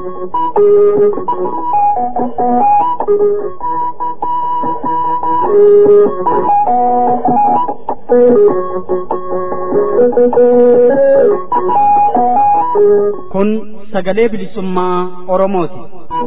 Kun sagalee bilisummaa Oromooti.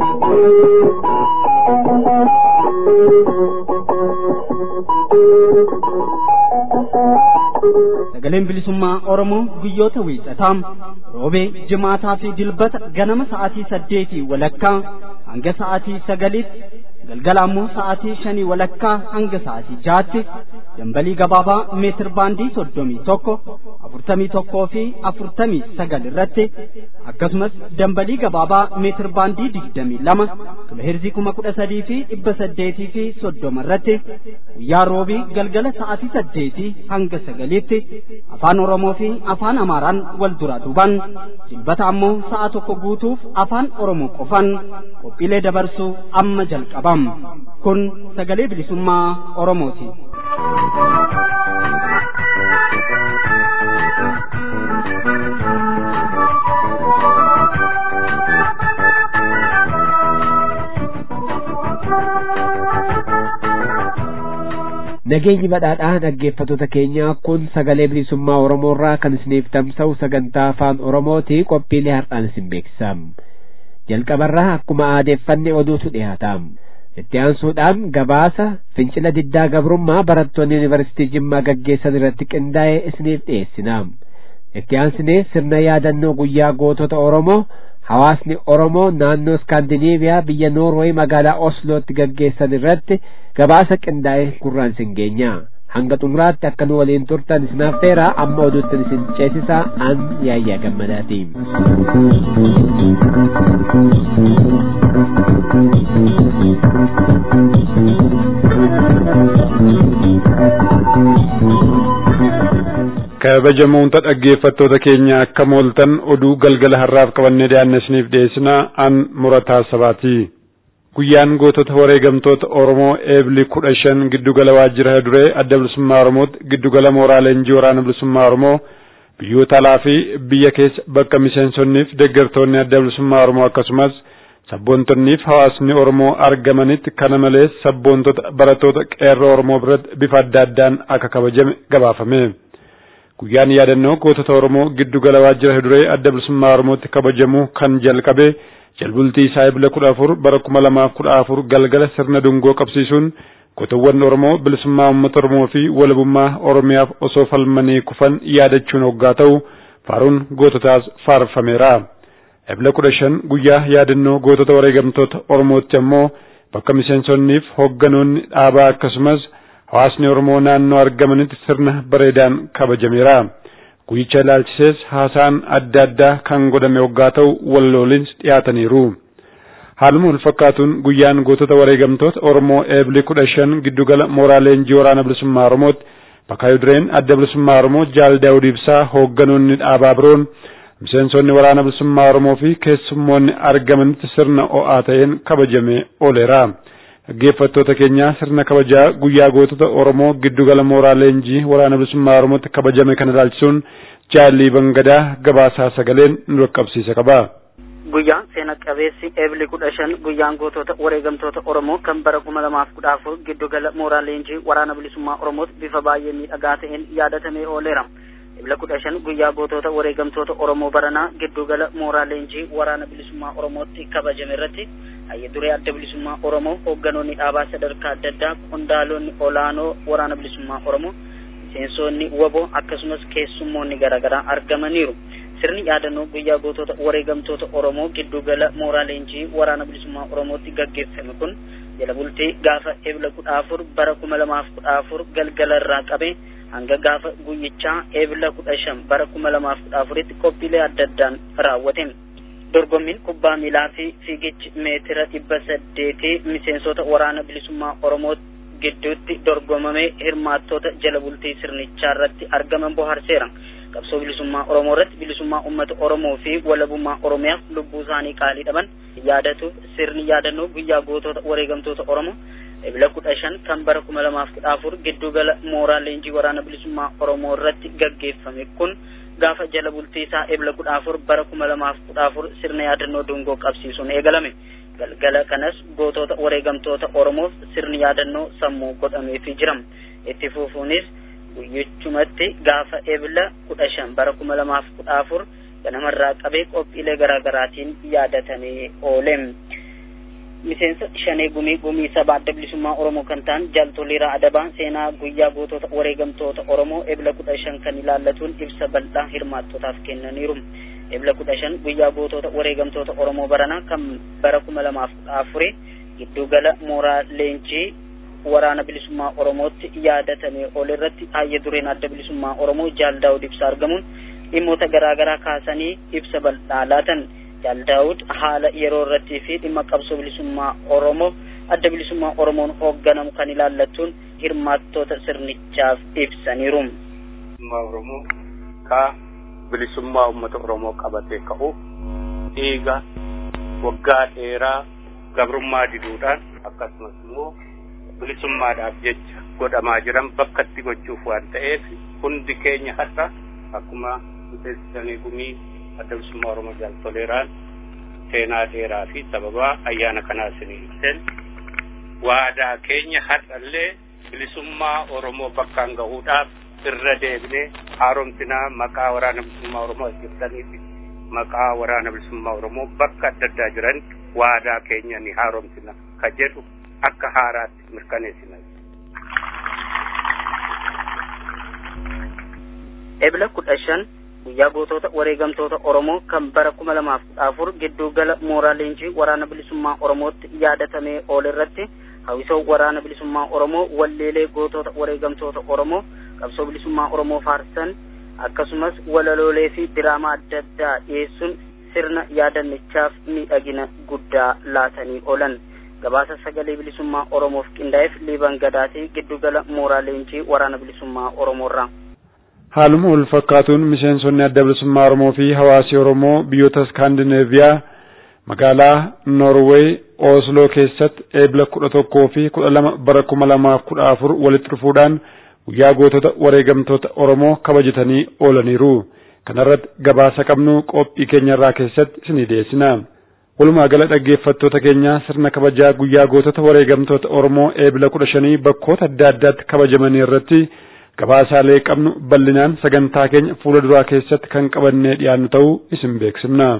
Sagaleen bilisummaa Oromoo guyyoota wiixataa roobee jimaataa fi dilbata ganama sa'aatii saddeetii walakkaa hanga sa'aatii sagaliitti galgala ammoo sa'aatii shanii walakkaa hanga sa'aatii jaatti dambalii gabaabaa meetir baandii soddomii tokko afurtamii tokkoo fi afurtamii sagal irratti akkasumas dambalii gabaabaa meetir baandii digdamii lama kiloheerzii kuma kudha sadii fi dhibba saddeetii fi soddoma irratti guyyaa roobii galgala sa'aatii saddeetii hanga sagaliitti afaan oromoo fi afaan amaaraan wal duraa duuban dilbata ammoo sa'a tokko guutuuf afaan oromoo qofan qophiilee dabarsuu amma jalqabam kun sagalee bilisummaa oromooti. Nageenyi badhaadhaa dhaggeeffattoota keenya kun sagalee bilisummaa Oromoo irraa kan isiniif tamsa'u sagantaa afaan Oromooti qophiilee har'aan isin beeksisam. Jalqabarraa akkuma aadeeffanne oduutu dhiyaatam. Itti aansuudhaan gabaasa fincila diddaa gabrummaa barattoonni yuunivarsiitii Jimmaa gaggeessan irratti qindaa'ee isiniif dhiyeessinam. Itti aansinee sirna yaadannoo guyyaa gootota Oromoo hawaasni Oromoo naannoo Iskaandinaaviyaa biyya Noorweey magaalaa Oslootti gaggeessan irratti gabaasa qindaa'e gurraan isin geenya. Hanga xumuraatti akka nu waliin turtan isin affeera amma oduutti isin ceesisaa an yaayyaa gammadaatiin. kabajamoota dhaggeeffattoota keenya akka mooltan oduu galgala har'aaf qabannee dhiyaanne isiniif dhiyeessina an murataa sabaati. Guyyaan gootota wareegamtoota Oromoo eebli kudha shan giddugala waajjira duree adda bilisummaa Oromootti giddugala mooraa leenjii waraana bilisummaa Oromoo biyyoota alaa fi biyya keessa bakka miseensonniif deeggartoonni adda bilisummaa Oromoo akkasumas sabboontonniif hawaasni Oromoo argamanitti kana malees sabboontota barattoota qeerroo Oromoo biratti bifa adda addaan akka kabajame gabaafame. Guyyaan yaadannoo gootota Oromoo giddugala waajjira duree adda bilisummaa Oromootti kabajamuu kan jalqabe jalbultii isaa ebila kudha afur bara kuma lamaaf kudha afur galgala sirna dungoo qabsiisuun gootawwan Oromoo bilisummaa uummata Oromoo fi walabummaa Oromiyaaf osoo falmanii kufan yaadachuun hoggaa ta'u faaruun goototaas faarfameera. Ebila kudha shan guyyaa yaadannoo gootota wareegamtoota Oromootti ammoo bakka miseensonniif hogganoonni dhaabaa akkasumas hawaasni Oromoo naannoo argamanitti sirna bareedaan kabajameera. Guyyicha ilaalchisees haasaan adda addaa kan godhame hoggaa ta'u wallooliins dhiyaataniiru. Haaluma wal fakkaatuun guyyaan gootota wareegamtoota Oromoo eebli kudha shan giddugala mooraa leenjii waraana bilisummaa Oromootti bakka dureen adda bilisummaa Oromoo Jaal Daawud Ibsaa hoogganoonni dhaabaa biroon miseensonni waraana bilisummaa Oromoo fi keessummoonni argamanitti sirna o'aa ta'een kabajamee ooleera. Dhaggeeffattoota keenya sirna kabajaa guyyaa gootota Oromoo giddugala mooraa leenjii waraana bilisummaa Oromootti kabajame kana ilaalchisuun jaallii bangadaa gabaasaa sagaleen nu dhaqqabsiisa qaba. Guyyaan seena qabeessi eebli kudha shan guyyaan gootota wareegamtoota Oromoo kan bara kuma lamaaf kudha afur giddugala mooraa leenjii waraana bilisummaa Oromootti bifa baay'ee miidhagaa ta'een yaadatamee ooleera. Ebla kudha shan guyyaa gootota wareegamtoota Oromoo baranaa giddugala mooraa leenjii waraana bilisummaa Oromootti kabajame irratti hayya duree adda bilisummaa Oromoo hoogganoonni dhaabaa sadarkaa adda addaa qondaalonni olaanoo waraana bilisummaa Oromoo miseensonni waboo akkasumas keessummoonni garaagaraa argamaniiru. Sirni yaadannoo guyyaa gootota wareegamtoota Oromoo giddugala mooraa leenjii waraana bilisummaa Oromootti gaggeeffame kun jala bultii gaafa ebla kudha afur bara kuma lamaaf kudha afur galgala irraa qabee hanga gaafa guyyichaa eebila kudha shan bara kuma lamaaf kudha afuritti qophiilee adda addaan raawwatame. Dorgommiin kubbaa miilaa fi fiigichi meetira dhibba saddeetii miseensota waraana bilisummaa Oromoo gidduutti dorgomamee hirmaattoota jala bultii sirnichaa irratti argaman bohaarseera. Qabsoo bilisummaa Oromoo irratti bilisummaa uummata Oromoo fi walabummaa Oromiyaaf lubbuu isaanii qaalii dhaban yaadatuuf sirni yaadannoo guyyaa gootota wareegamtoota Oromoo ebila kudha shan kan bara kuma lamaaf kudha afur giddugala mooraa leenjii waraana bilisummaa Oromoo irratti gaggeeffame kun gaafa jala bultii isaa ebla kudha afur bara kuma lamaaf kudha afur sirna yaadannoo dungoo qabsiisuun eegalame galgala kanas gootota wareegamtoota oromoof sirni yaadannoo sammuu godhameefii jira itti fufuunis guyyichumatti gaafa ebla kudha shan bara kuma lamaaf kudha afur ganamarraa qabee qophiilee garaagaraatiin yaadatamee oole miseensa shanee gumii gumii sabaa adda bilisummaa oromoo kan ta'an jaaltoliiraa adabaa seenaa guyyaa gootota wareegamtoota oromoo ebla kudha shan kan ilaallatuun ibsa bal'aa hirmaattotaaf kennaniiru ebla kudha shan guyyaa gootota wareegamtoota oromoo baranaa kan bara kuma lamaaf kudha afurii giddugala mooraa leenjii waraana bilisummaa oromootti yaadatamee ol irratti hayya dureen adda bilisummaa oromoo jaal daawud ibsa argamuun dhimmoota garaagaraa kaasanii ibsa bal'aa laatan jaal daawud haala yeroo irrattii fi dhimma qabsoo bilisummaa oromoo adda bilisummaa oromoon hoogganamu kan ilaallatuun hirmaattoota sirnichaaf ibsaniiru. bilisummaa oromoo ka bilisummaa uummata oromoo qabatee ka'u dhiiga waggaa dheeraa gabrummaa diduudhaan akkasumas immoo bilisummaadhaaf jecha godhamaa jiran bakka itti gochuuf waan ta'eef hundi keenya har'a akkuma miseensi gumii adda bilisummaa oromoo jaaltoleeraan seenaa dheeraa fi sababa ayyaana kanaa isinii ibsen waadaa keenya har'allee bilisummaa oromoo bakkaan gahuudhaaf irra deebinee haaromsinaa maqaa waraana bilisummaa oromoo hojjetanii fi maqaa waraana bilisummaa oromoo bakka adda addaa jiran waadaa keenya ni haaromsina ka jedhu akka haaraatti mirkaneessina. Ebla kudha shan guyyaa gootota wareegamtoota Oromoo kan bara kuma lamaaf kudha afur gidduu gala mooraa leenjii waraana bilisummaa Oromootti yaadatamee oole irratti hawwisoo waraana bilisummaa Oromoo walleelee gootota wareegamtoota Oromoo qabsoo bilisummaa Oromoo faarsan akkasumas walaloolee fi diraamaa adda addaa dhiyeessuun sirna yaadannichaaf miidhagina guddaa laatanii oolan. gabaasa sagalee bilisummaa oromoof qindaa'eef liiban gadaatii giddugala mooraa leenjii waraana bilisummaa oromoorraa. haaluma wal fakkaatuun miseensonni adda bilisummaa oromoo fi hawaasi oromoo biyyoota iskaandineeviyaa magaalaa noorweey oosloo keessatti eebla kudha tokkoo fi kudha lama bara kuma lamaaf kudha afur walitti dhufuudhaan guyyaa gootota wareegamtoota oromoo kabajatanii oolaniiru kanarratti gabaasa qabnu qophii keenyarraa keessatti isinii dhiyeessina. walumaa gala dhaggeeffattoota keenya sirna kabajaa guyyaa gootota wareegamtoota Oromoo eebila kudha shanii bakkoota adda addaatti kabajamanii irratti gabaasaalee qabnu bal'inaan sagantaa keenya fuula duraa keessatti kan qabannee dhiyaannu ta'uu isin beeksifna.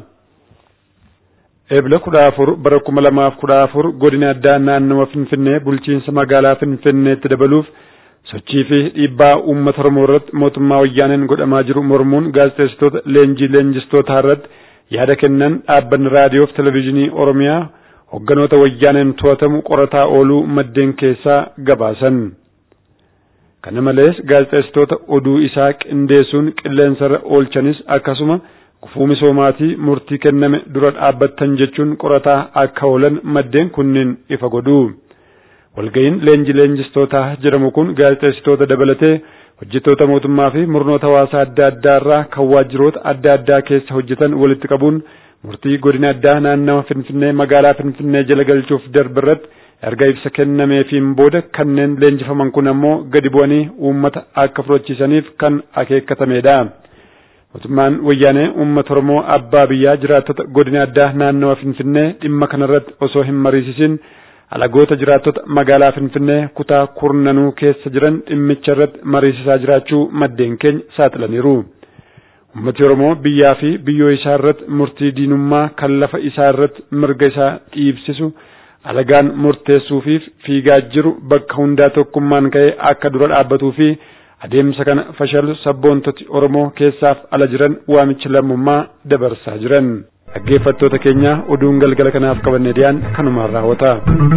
Eebila kudha afur bara kuma lamaaf kudha afur godina addaa naannawa Finfinnee bulchiinsa magaalaa Finfinneetti dabaluuf sochii fi dhiibbaa uummata Oromoo irratti mootummaa wayyaaneen godhamaa jiru mormuun gaazexeessitoota leenjii leenjistootaa irratti yaada kennan dhaabbanni raadiyoo fi televezyiinii Oromiyaa hogganoota wayyaaneen to'atamu qorataa ooluu maddeen keessaa gabaasan. Kana malees gaazexeessitoota oduu isaa qindeessuun qilleensarra oolchanis akkasuma gufuu misoomaatii murtii kenname dura dhaabbattan jechuun qorataa akka oolan maddeen kunniin ifa godhu. Walga'iin leenji leenjistootaa jedhamu kun gaazexeessitoota dabalatee hojjettoota mootummaa fi murnoota hawaasaa adda addaa irraa kan waajjiroota adda addaa keessa hojjetan walitti qabuun murtii godina addaa naannawa Finfinnee magaalaa Finfinnee jala galchuuf darbe irratti erga ibsa kennameefiin booda kanneen leenjifaman kun ammoo gadi bu'anii uummata akka fudhachiisaniif kan akeekkatamedha. Mootummaan wayyaanee uummata Oromoo abbaa biyyaa jiraattota godina addaa naannawa Finfinnee dhimma kanarratti osoo hin mariisisin alagoota jiraattota magaalaa Finfinnee kutaa kurnanuu keessa jiran dhimmicha irratti mariisisaa jiraachuu maddeen keenya saaxilaniiru. Uummati Oromoo biyyaa fi biyyoo isaa irratti murtii diinummaa kan lafa isaa irratti mirga isaa dhiibsisu alagaan murteessuufiif fiigaa jiru bakka hundaa tokkummaan ka'ee akka dura dhaabbatuu fi adeemsa kana fashalu sabboontoti Oromoo keessaaf ala jiran waamicha lammummaa dabarsaa jiran. Dhaggeeffattoota keenya oduun galgala kanaaf qabannee dhiyaan kanumaan raawwata.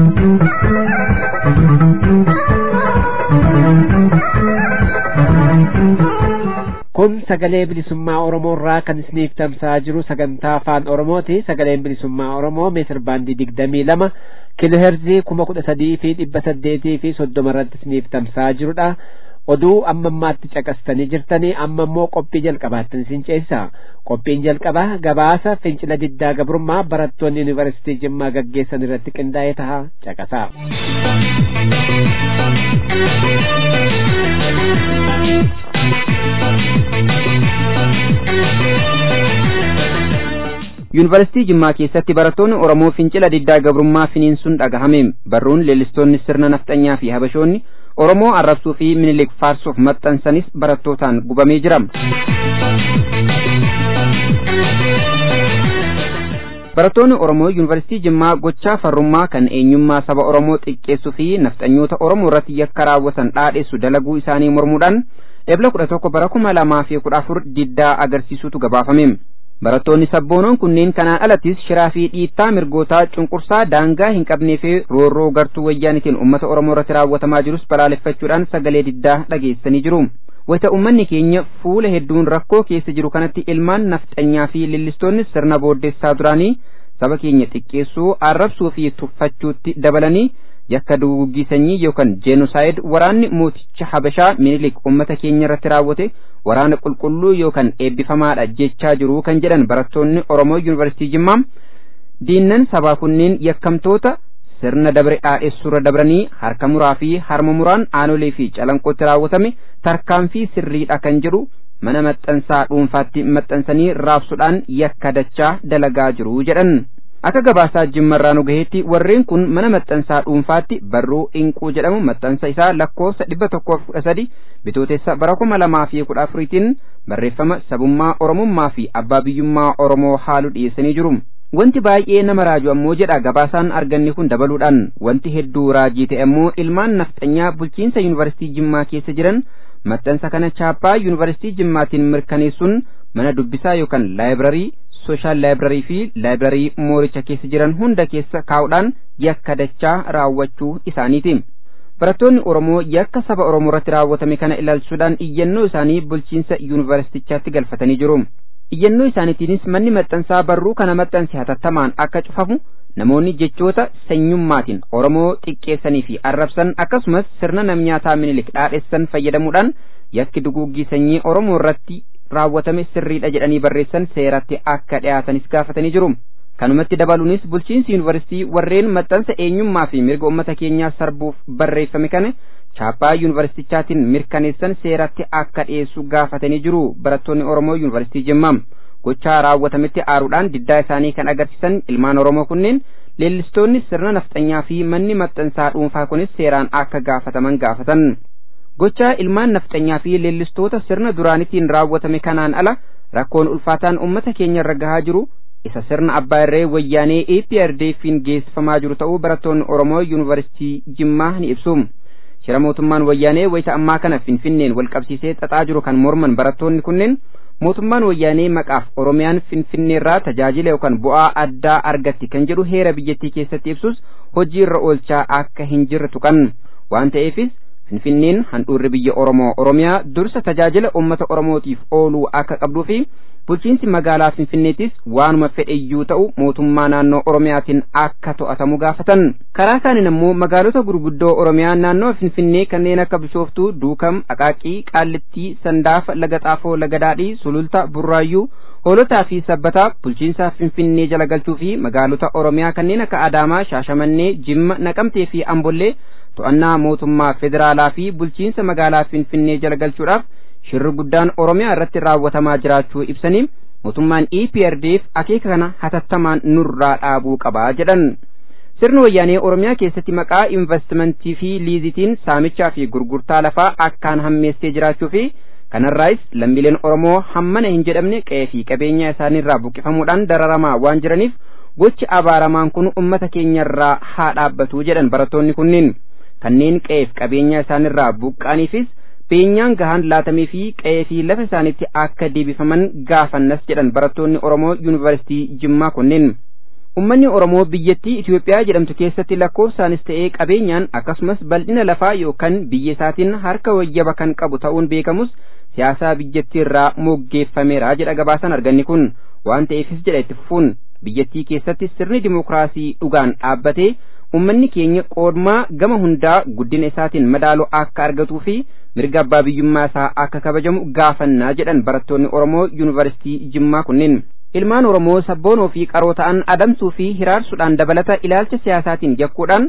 Kun sagalee bilisummaa Oromoo irraa kan isiniif tamsa'aa jiru sagantaa afaan Oromooti. Sagaleen bilisummaa Oromoo meetir baandii digdamii lama kiloheerzii kuma kudha sadii fi dhibba saddeetii fi soddoma irratti isiniif tamsa'aa jirudha. oduu amma ammaatti caqastanii jirtanii amma immoo qophii jalqabaattan isin ceesisa qophiin jalqabaa gabaasa fincila diddaa gabrummaa barattoonni yuunivarsiitii jimmaa gaggeessan irratti qindaa'ee taha caqasa. yuunivarsiitii jimmaa keessatti barattoonni oromoo fincila diddaa gabrummaa finiinsuun dhagahame barruun leellistoonni sirna nafxanyaa fi habashoonni oromoo arrabsuu fi minilik faarsuuf maxxansanis barattootaan gubamee jira barattoonni oromoo yuunivarsiitii jimmaa gochaa farrummaa kan eenyummaa saba oromoo xiqqeessuu fi nafxanyoota oromoo irratti yakka raawwatan dhaadheessu dalaguu isaanii mormuudhaan ebla kudha tokko bara kuma lamaa fi kudha afur diddaa agarsiisuutu gabaafame barattoonni sabboonoon kunneen kanaan alattis shiraa fi dhiittaa mirgootaa cunqursaa daangaa hin qabnee fi roorroo gartuu wayyaanitiin uummata oromoo irratti raawwatamaa jirus balaaleffachuudhaan sagalee diddaa dhageessanii jiru wayita ummanni keenya fuula hedduun rakkoo keessa jiru kanatti ilmaan nafxanyaa fi lillistoonni sirna booddeessaa duraanii saba keenya xiqqeessuu arrabsuu fi tuffachuutti dabalanii yakka duguggii sanyii yookaan jeenusaayid waraanni mooticha habashaa minilik ummata keenya irratti raawwate waraana qulqulluu yookaan eebbifamaadha jechaa jiru kan jedhan barattoonni oromoo yuunivarsiitii jimmaa diinnan sabaa kunneen yakkamtoota sirna dabre dhaadheessuurra dabranii harka muraa fi harma muraan aanolee fi calanqootti raawwatame tarkaanfii sirriidha kan jedhu mana maxxansaa dhuunfaatti maxxansanii raabsuudhaan yakka dachaa dalagaa jiru jedhan. akka gabaasaa jimmarraa nu gaheetti warreen kun mana maxxansaa dhuunfaatti barruu inquu jedhamu maxxansa isaa lakkoofsa dhibba tokkoof kudha sadi bitootessa bara kuma lamaa fi kudha afuriitiin barreeffama sabummaa oromummaa fi abbaa biyyummaa oromoo haalu dhiyeessanii jiru wanti baay'ee nama raaju ammoo jedha gabaasaan arganne kun dabaluudhaan wanti hedduu raajii ta'e ammoo ilmaan nafxanyaa bulchiinsa yuunivarsiitii jimmaa keessa jiran maxxansa kana chaappaa yuunivarsiitii jimmaatiin mirkaneessuun mana dubbisaa yookaan laayibrarii sooshaal laayibrarii fi laayibrarii mooricha keessa jiran hunda keessa kaa'uudhaan yakka dachaa raawwachuu isaaniiti. Barattoonni Oromoo yakka saba Oromoo irratti raawwatame kana ilaalchuudhaan iyyannoo isaanii bulchiinsa yuunivarsiitichaatti galfatanii jiru. Iyyannoo isaaniitiinis manni maxxansaa barruu kana maxxanse hatattamaan akka cufamu namoonni jechoota sanyummaatiin Oromoo xiqqeessanii fi arrabsan akkasumas sirna namnyaataa minilik dhaadheessan fayyadamuudhaan yakki duguuggii sanyii Oromoo irratti raawwatame sirriidha jedhanii barreessan seeratti akka dhiyaatanis gaafatanii jiru. Kanumatti dabaluunis bulchiinsi yuunivarsiitii warreen maxxansa eenyummaa fi mirga uummata keenyaa sarbuuf barreeffame kana chaappaa yuunivarsiitichaatiin mirkaneessan seeratti akka dhiyeessu gaafatanii jiru barattoonni Oromoo yuunivarsiitii Jimmaa. Gochaa raawwatametti aaruudhaan diddaa isaanii kan agarsiisan ilmaan Oromoo kunneen leellistoonni sirna nafxanyaa fi manni maxxansaa dhuunfaa kunis seeraan akka gaafataman gaafatan. gochaa ilmaan nafxanyaa fi leellistoota sirna duraanitiin raawwatame kanaan ala rakkoon ulfaataan ummata keenya irra gahaa jiru isa sirna abbaa irree wayyaanee APRDF'n geessifamaa jiru ta'uu barattoonni Oromoo yuunivarsiitii Jimmaa ni ibsu. Shira mootummaan wayyaanee wayita ammaa kana Finfinneen wal qabsiisee xaxaa jiru kan morman barattoonni kunneen mootummaan wayyaanee maqaaf Oromiyaan Finfinneerraa tajaajila yookaan bu'aa addaa argatti kan jedhu heera biyyattii keessatti ibsus hojii irra oolchaa akka hin jirre tuqan waan ta'eefis Finfinneen handhuurri biyya Oromoo Oromiyaa dursa tajaajila uummata Oromootiif ooluu akka qabduu fi bulchiinsi magaalaa Finfinneetis waanuma fedheyyuu ta'u mootummaa naannoo Oromiyaatiin akka to'atamu gaafatan. Karaa kaaniin ammoo magaalota gurguddoo Oromiyaa naannoo Finfinnee kanneen akka Bishooftuu, Duukam, Aqaaqii, Qaallittii, Sandaafa, Laga Xaafoo, Laga Daadhii, Sululta, Burraayyuu, hoolotaa fi sabbataa bulchiinsa Finfinnee jala galchuu fi magaalota Oromiyaa kanneen akka Adaamaa, Shaashamannee, Jimma, Naqamtee fi Ambollee to'annaa mootummaa federaalaa fi bulchiinsa magaalaa Finfinnee jala galchuudhaaf shirri guddaan Oromiyaa irratti raawwatamaa jiraachuu ibsanii mootummaan EPRDF akeeka kana hatattamaan nurraa dhaabuu qabaa jedhan. Sirni wayyaanee Oromiyaa keessatti maqaa investimentii fi liizitiin saamichaa fi gurgurtaa lafaa akkaan hammeessee jiraachuu fi kanarraayis lammiileen Oromoo hammana hin jedhamne qe'ee fi qabeenya isaaniirraa buqqifamuudhaan dararamaa waan jiraniif gochi abaaramaan kun ummata keenyarraa haa dhaabbatu jedhan barattoonni kunniin. kanneen qe'eef qabeenya isaanirraa buqqaaniifis beenyaan gahaan laatamee fi qe'ee fi lafa isaaniitti akka deebifaman gaafannas jedhan barattoonni Oromoo yuunivarsiitii Jimmaa kunneen. Ummanni Oromoo biyyattii Itoophiyaa jedhamtu keessatti lakkoofsaanis ta'ee qabeenyaan akkasumas bal'ina lafaa yookaan biyya isaatiin harka wayyaba kan qabu ta'uun beekamus siyaasaa biyyattii irraa moggeeffameera jedha gabaasaan arganni kun waan ta'eefis jedha itti fufuun biyyattii keessatti sirni dimokiraasii dhugaan dhaabbatee ummanni keenya qoodmaa gama hundaa guddina isaatiin madaaloo akka argatuu fi mirga abbaa biyyummaa isaa akka kabajamu gaafannaa jedhan barattoonni Oromoo yuunivarsiitii Jimmaa kunneen. Ilmaan Oromoo sabboonoo fi qaroo ta'an adamsuu fi hiraarsuudhaan dabalata ilaalcha siyaasaatiin yakkuudhaan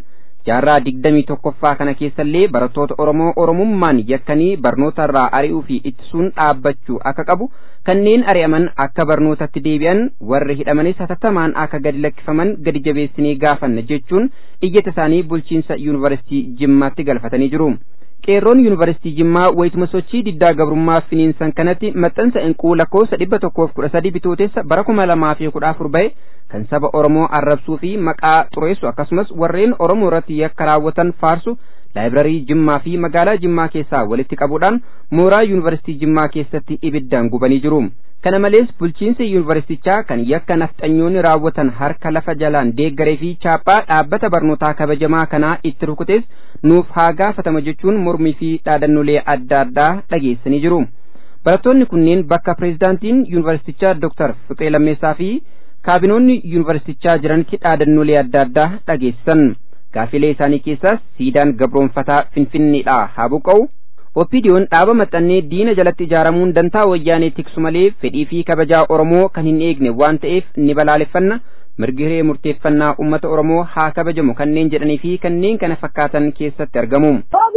jaarraa digdamii tokkoffaa kana keessallee barattoota Oromoo Oromummaan yakkanii barnoota irraa ari'uu fi ittisuun dhaabbachuu akka qabu kanneen ari'aman akka barnootatti deebi'an warri hidhamanis hatattamaan akka gadi lakkifaman gadi jabeessinee gaafanna jechuun iyyata isaanii bulchiinsa yuunivarsiitii Jimmaatti galfatanii jiru. qeerroon yuunivarsiitii Jimmaa wayituma sochii diddaa gabrummaa finiinsan kanatti maxxansa inquu lakkoofsa dhibba tokkoof kudha sadii bitootessa bara kuma lamaa fi kudha afur bahe kan saba Oromoo arrabsuu fi maqaa xureessu akkasumas warreen Oromoo irratti yakka raawwatan faarsu laayibrarii Jimmaa fi magaalaa Jimmaa keessaa walitti qabuudhaan mooraa yuunivarsiitii Jimmaa keessatti ibiddaan gubanii jiru. Kana malees bulchiinsa yuunivarsiitichaa kan yakka nafxanyoonni raawwatan harka lafa jalaan deeggaree fi chaappaa dhaabbata barnootaa kabajamaa kanaa itti rukutees nuuf haa gaafatama jechuun mormii fi dhaadannolee adda addaa dhageessanii jiru. Barattoonni kunneen bakka pireezidaantiin yuunivarsiitichaa Dr. Fiqee Lammeessaa fi kaabinoonni yuunivarsiitichaa jiranitti dhaadannolee adda addaa dhageessisan. Gaafilee isaanii keessaas siidaan gabroonfataa Finfinneedhaa haa buqqa'u. Oppidiyoon dhaaba maxxannee diina jalatti ijaaramuun dantaa wayyaanee tiksu malee fedhii fi kabajaa Oromoo kan hin eegne waan ta'eef ni balaaleffanna. mirgi hiree murteeffannaa uummata Oromoo haa kabajamu kanneen jedhanii fi kanneen kana fakkaatan keessatti argamu.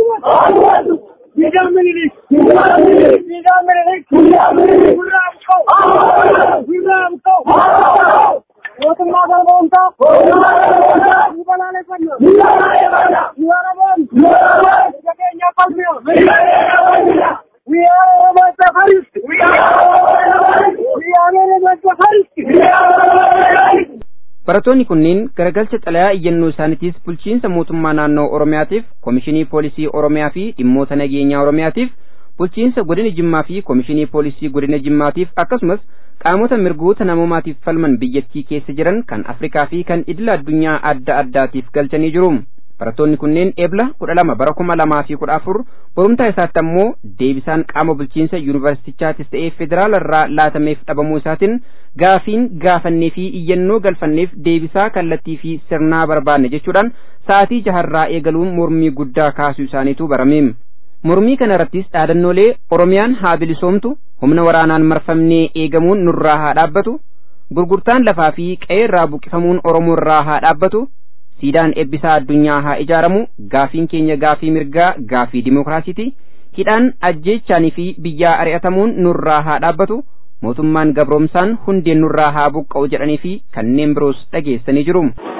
mootummaa galmoomtaa ni balaaleffanna ni waraboon ija keenya falmiyo We are about the Harris. We are about the Harris. Barattoonni kunneen garagalcha xalayaa iyyannoo isaaniitiis bulchiinsa mootummaa naannoo Oromiyaatiif, Komishinii Poolisii Oromiyaa fi dhimmoota nageenyaa Oromiyaatiif, bulchiinsa godina Jimmaa fi Komishinii Poolisii godina Jimmaatiif akkasumas qaamota mirgoota namoomaatiif falman biyyattii keessa jiran kan Afrikaa fi kan idila addunyaa adda addaatiif galchanii jiru. Barattoonni kunneen eebla kudha lama bara kuma lamaa fi kudha afur borumtaa isaatti ammoo deebisaan qaama bulchiinsa yuunivarsiitichaatis ta'ee federaala irraa laatameef dhabamuu isaatiin gaafiin gaafannee fi iyyannoo galfanneef deebisaa kallattii fi sirnaa barbaanne jechuudhaan sa'aatii jaharraa eegaluun mormii guddaa kaasuu isaaniitu barame. Mormii kana irrattis dhaadannoolee Oromiyaan haa bilisoomtu humna waraanaan marfamnee eegamuun nurraa haa dhaabbatu gurgurtaan lafaa fi qe'ee irraa buqqifamuun Oromoo irraa haa dhaabbatu siidaan eebbisaa addunyaa haa ijaaramu gaafiin keenya gaafii mirgaa gaafii dimookiraasiiti hidhaan ajjeechaanii fi biyyaa ari'atamuun nurraa haa dhaabbatu mootummaan gabroomsaan hundeen nurraa haa buqqa'u jedhanii fi kanneen biroos dhageessanii jiru.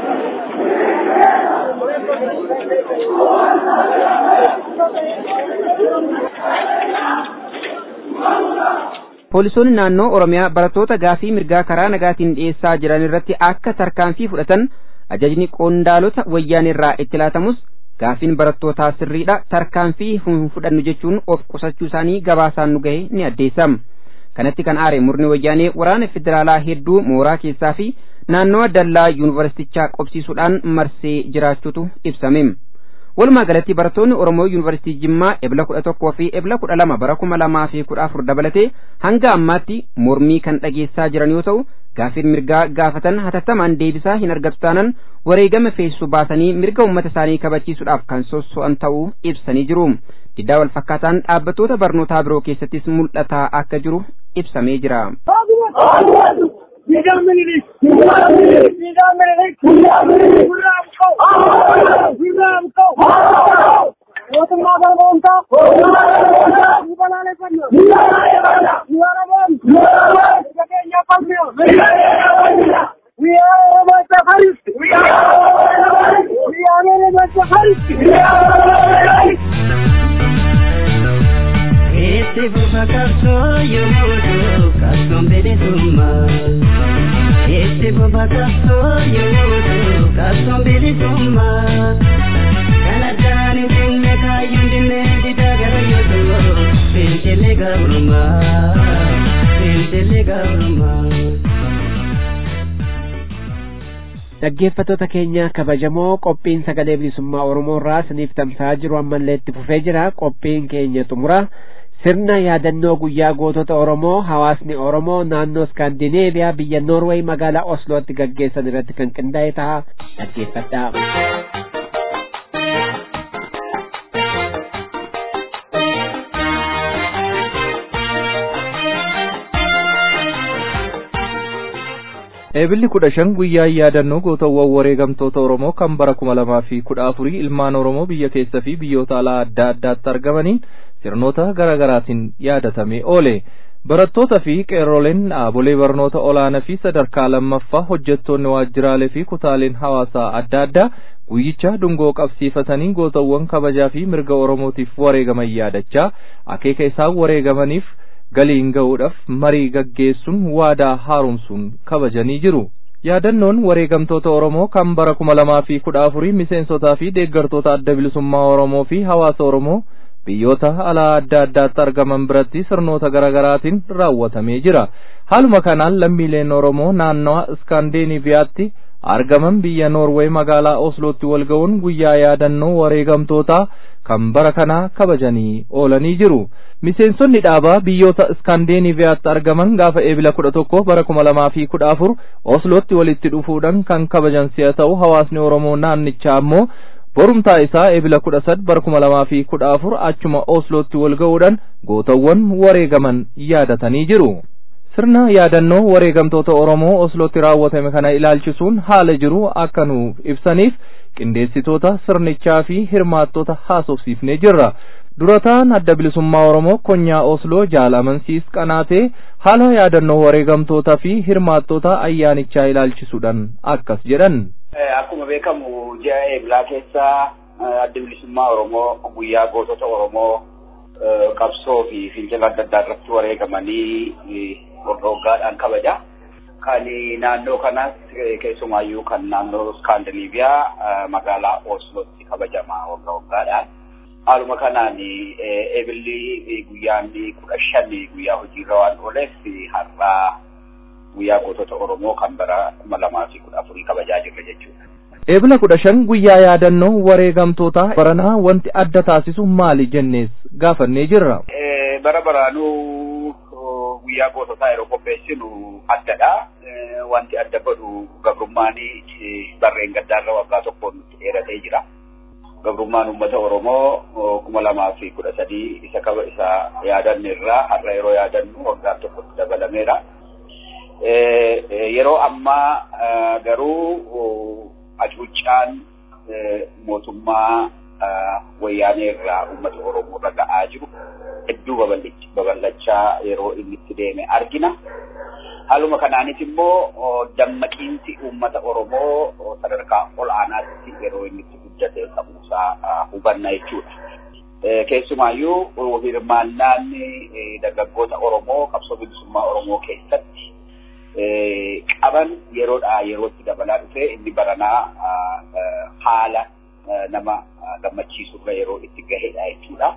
Poolisoonni naannoo Oromiyaa barattoota gaafii mirgaa karaa nagaatiin dhiyeessaa jiran irratti akka tarkaanfii fudhatan ajajni qondaalota wayyaanee irraa itti laatamus gaafiin barattootaa sirriidha tarkaanfii hin fudhannu jechuun of qusachuu isaanii gabaasaan nu gahe ni addeessam. Kanatti kan aare murni wayyaanee waraana federaalaa hedduu mooraa keessaa fi naannawa dallaa yuunivarsiitichaa qobsiisuudhaan marsee jiraachuutu ibsame. Walumaa galatti barattoonni Oromoo Yuunivarsiitii Jimmaa ebla kudha tokkoo fi ebla kudha lama bara kuma lamaa fi kudha afur dabalatee hanga ammaatti mormii kan dhageessaa jiran yoo ta'u gaafiin mirgaa gaafatan hatattamaan deebisaa hin argatu taanan wareegama feessu baasanii mirga uummata isaanii kabachiisuudhaaf kan sosso'an ta'uu ibsanii jiru. Diddaa wal fakkaataan dhaabbattoota barnootaa biroo keessattis mul'ataa akka jiru ibsamee jira. Siidaan Minilik! Siidaan Minilik! Gurraa buqqa'u! Gurraa buqqa'u! Mootummaa galmoomtaa! Ni balaaleffanna! Ni waraboon! Ija keenya falmiyo! We are about the Harris! We are about the Harris! Itti fufa qabsoo yommuu ta'u qabsoon bilisummaa. Itti fufa qabsoo yommuu ta'u qabsoon bilisummaa. Kan addaan hin jenne kaayyuun dinne didaa gara yoo ta'u fincilli gabrummaa. Fincilli gabrummaa. Dhaggeeffattoota keenya kabajamoo qophiin sagalee bilisummaa Oromoo irraa isiniif tamsa'aa jiru ammallee itti fufee jira qophiin keenya xumura sirna yaadannoo guyyaa gootota Oromoo hawaasni Oromoo naannoo Iskaandineeviyaa biyya Noorweey magaalaa Oslootti gaggeessan irratti kan qindaa'e ta'a dhaggeeffadhaa. Eebilli kudha shan guyyaa yaadannoo gootawwan wareegamtoota Oromoo kan bara kuma lamaa fi kudha afurii ilmaan Oromoo biyya keessa fi biyyoota alaa adda addaatti argamaniin sirnoota garaa garaatiin yaadatamee oole. Barattoota fi qeerroleen dhaabolee barnoota olaanaa fi sadarkaa lammaffaa hojjettoonni waajjiraalee fi kutaaleen hawaasaa adda addaa guyyicha dungoo qabsiifatanii gootawwan kabajaa fi mirga Oromootiif wareegaman yaadachaa akeeka isaan wareegamaniif galiin ga'uudhaaf marii gaggeessuun waadaa haaromsuun kabajanii jiru. Yaadannoon wareegamtoota Oromoo kan bara kuma lamaa fi kudha afurii miseensotaa fi deeggartoota adda bilisummaa Oromoo fi hawaasa Oromoo biyyoota alaa adda addaatti argaman biratti sirnoota garaa garaatiin raawwatamee jira. Haaluma kanaan lammiileen Oromoo naannawa Iskaandeeniviyaatti argaman biyya Noorweey magaalaa Oslootti wal ga'uun guyyaa yaadannoo wareegamtootaa kan bara kanaa kabajanii oolanii jiru. Miseensonni dhaabaa biyyoota Iskaandeeniviyaatti argaman gaafa eebila kudha tokko bara kuma lamaa fi kudha afur Oslootti walitti dhufuudhaan kan kabajan si'a ta'u hawaasni Oromoo naannichaa ammoo borumtaa isaa eebila kudha sad bara kuma lamaa fi kudha afur achuma Oslootti wal ga'uudhaan gootawwan wareegaman yaadatanii jiru. Sirna yaadannoo wareegamtoota Oromoo Oslootti raawwatame kana ilaalchisuun haala jiru akka nuuf ibsaniif qindeessitoota sirnichaa fi hirmaattota haasofsiifnee jirra. Durataan adda bilisummaa Oromoo konyaa Osloo jaalamansiis qanaatee haala yaadannoo wareegamtootaa fi hirmaattota ayyaanichaa ilaalchisuudhaan akkas jedhan. Akkuma beekamu ji'a eebilaa keessa adda bilisummaa Oromoo guyyaa gootota Oromoo qabsoo fi fincila adda addaa irratti wareegamanii waggaa waggaadhaan kabaja. Kan naannoo kanas keessumaayyuu kan naannoo Iskaandinaviyaa magaalaa Oslootti kabajama waggaa waggaadhaan. Haaluma kanaan eebilli guyyaan kudha shan guyyaa hojiirra waan ooleef har'aa guyyaa gootota Oromoo kan bara kuma lamaa fi kudha afurii kabajaa jirra jechuudha. Eebila kudha shan guyyaa yaadannoo wareegamtoota baranaa wanti adda taasisu maali jennees gaafannee jirra. Bara baraanuu guyyaa goototaa yeroo qopheessinu addadha. Wanti adda godhu gabrummaan barreen gaddaarra waggaa tokkoon nutti dheeratee jira. Gabrummaan uummata Oromoo kuma lamaa fi kudha sadii isa kaba isa yaadanne irraa har'a yeroo yaadannu waggaa tokkotti dabalameera. Yeroo ammaa garuu hacuuccaan mootummaa wayyaanee irraa uummata Oromoo irra ga'aa jiru hedduu babal'achaa yeroo inni itti deeme argina. Haaluma kanaanis immoo dammaqiinsi uummata Oromoo sadarkaa ol aanaatti yeroo inni itti guddate ta'uusaa hubanna jechuudha. Keessumaayyuu hirmaannaan dargaggoota Oromoo qabsoo bilisummaa Oromoo keessatti qaban yeroodhaa yerootti dabalaa dhufe inni baranaa haala nama gammachiisurra yeroo itti gahedha jechuudha.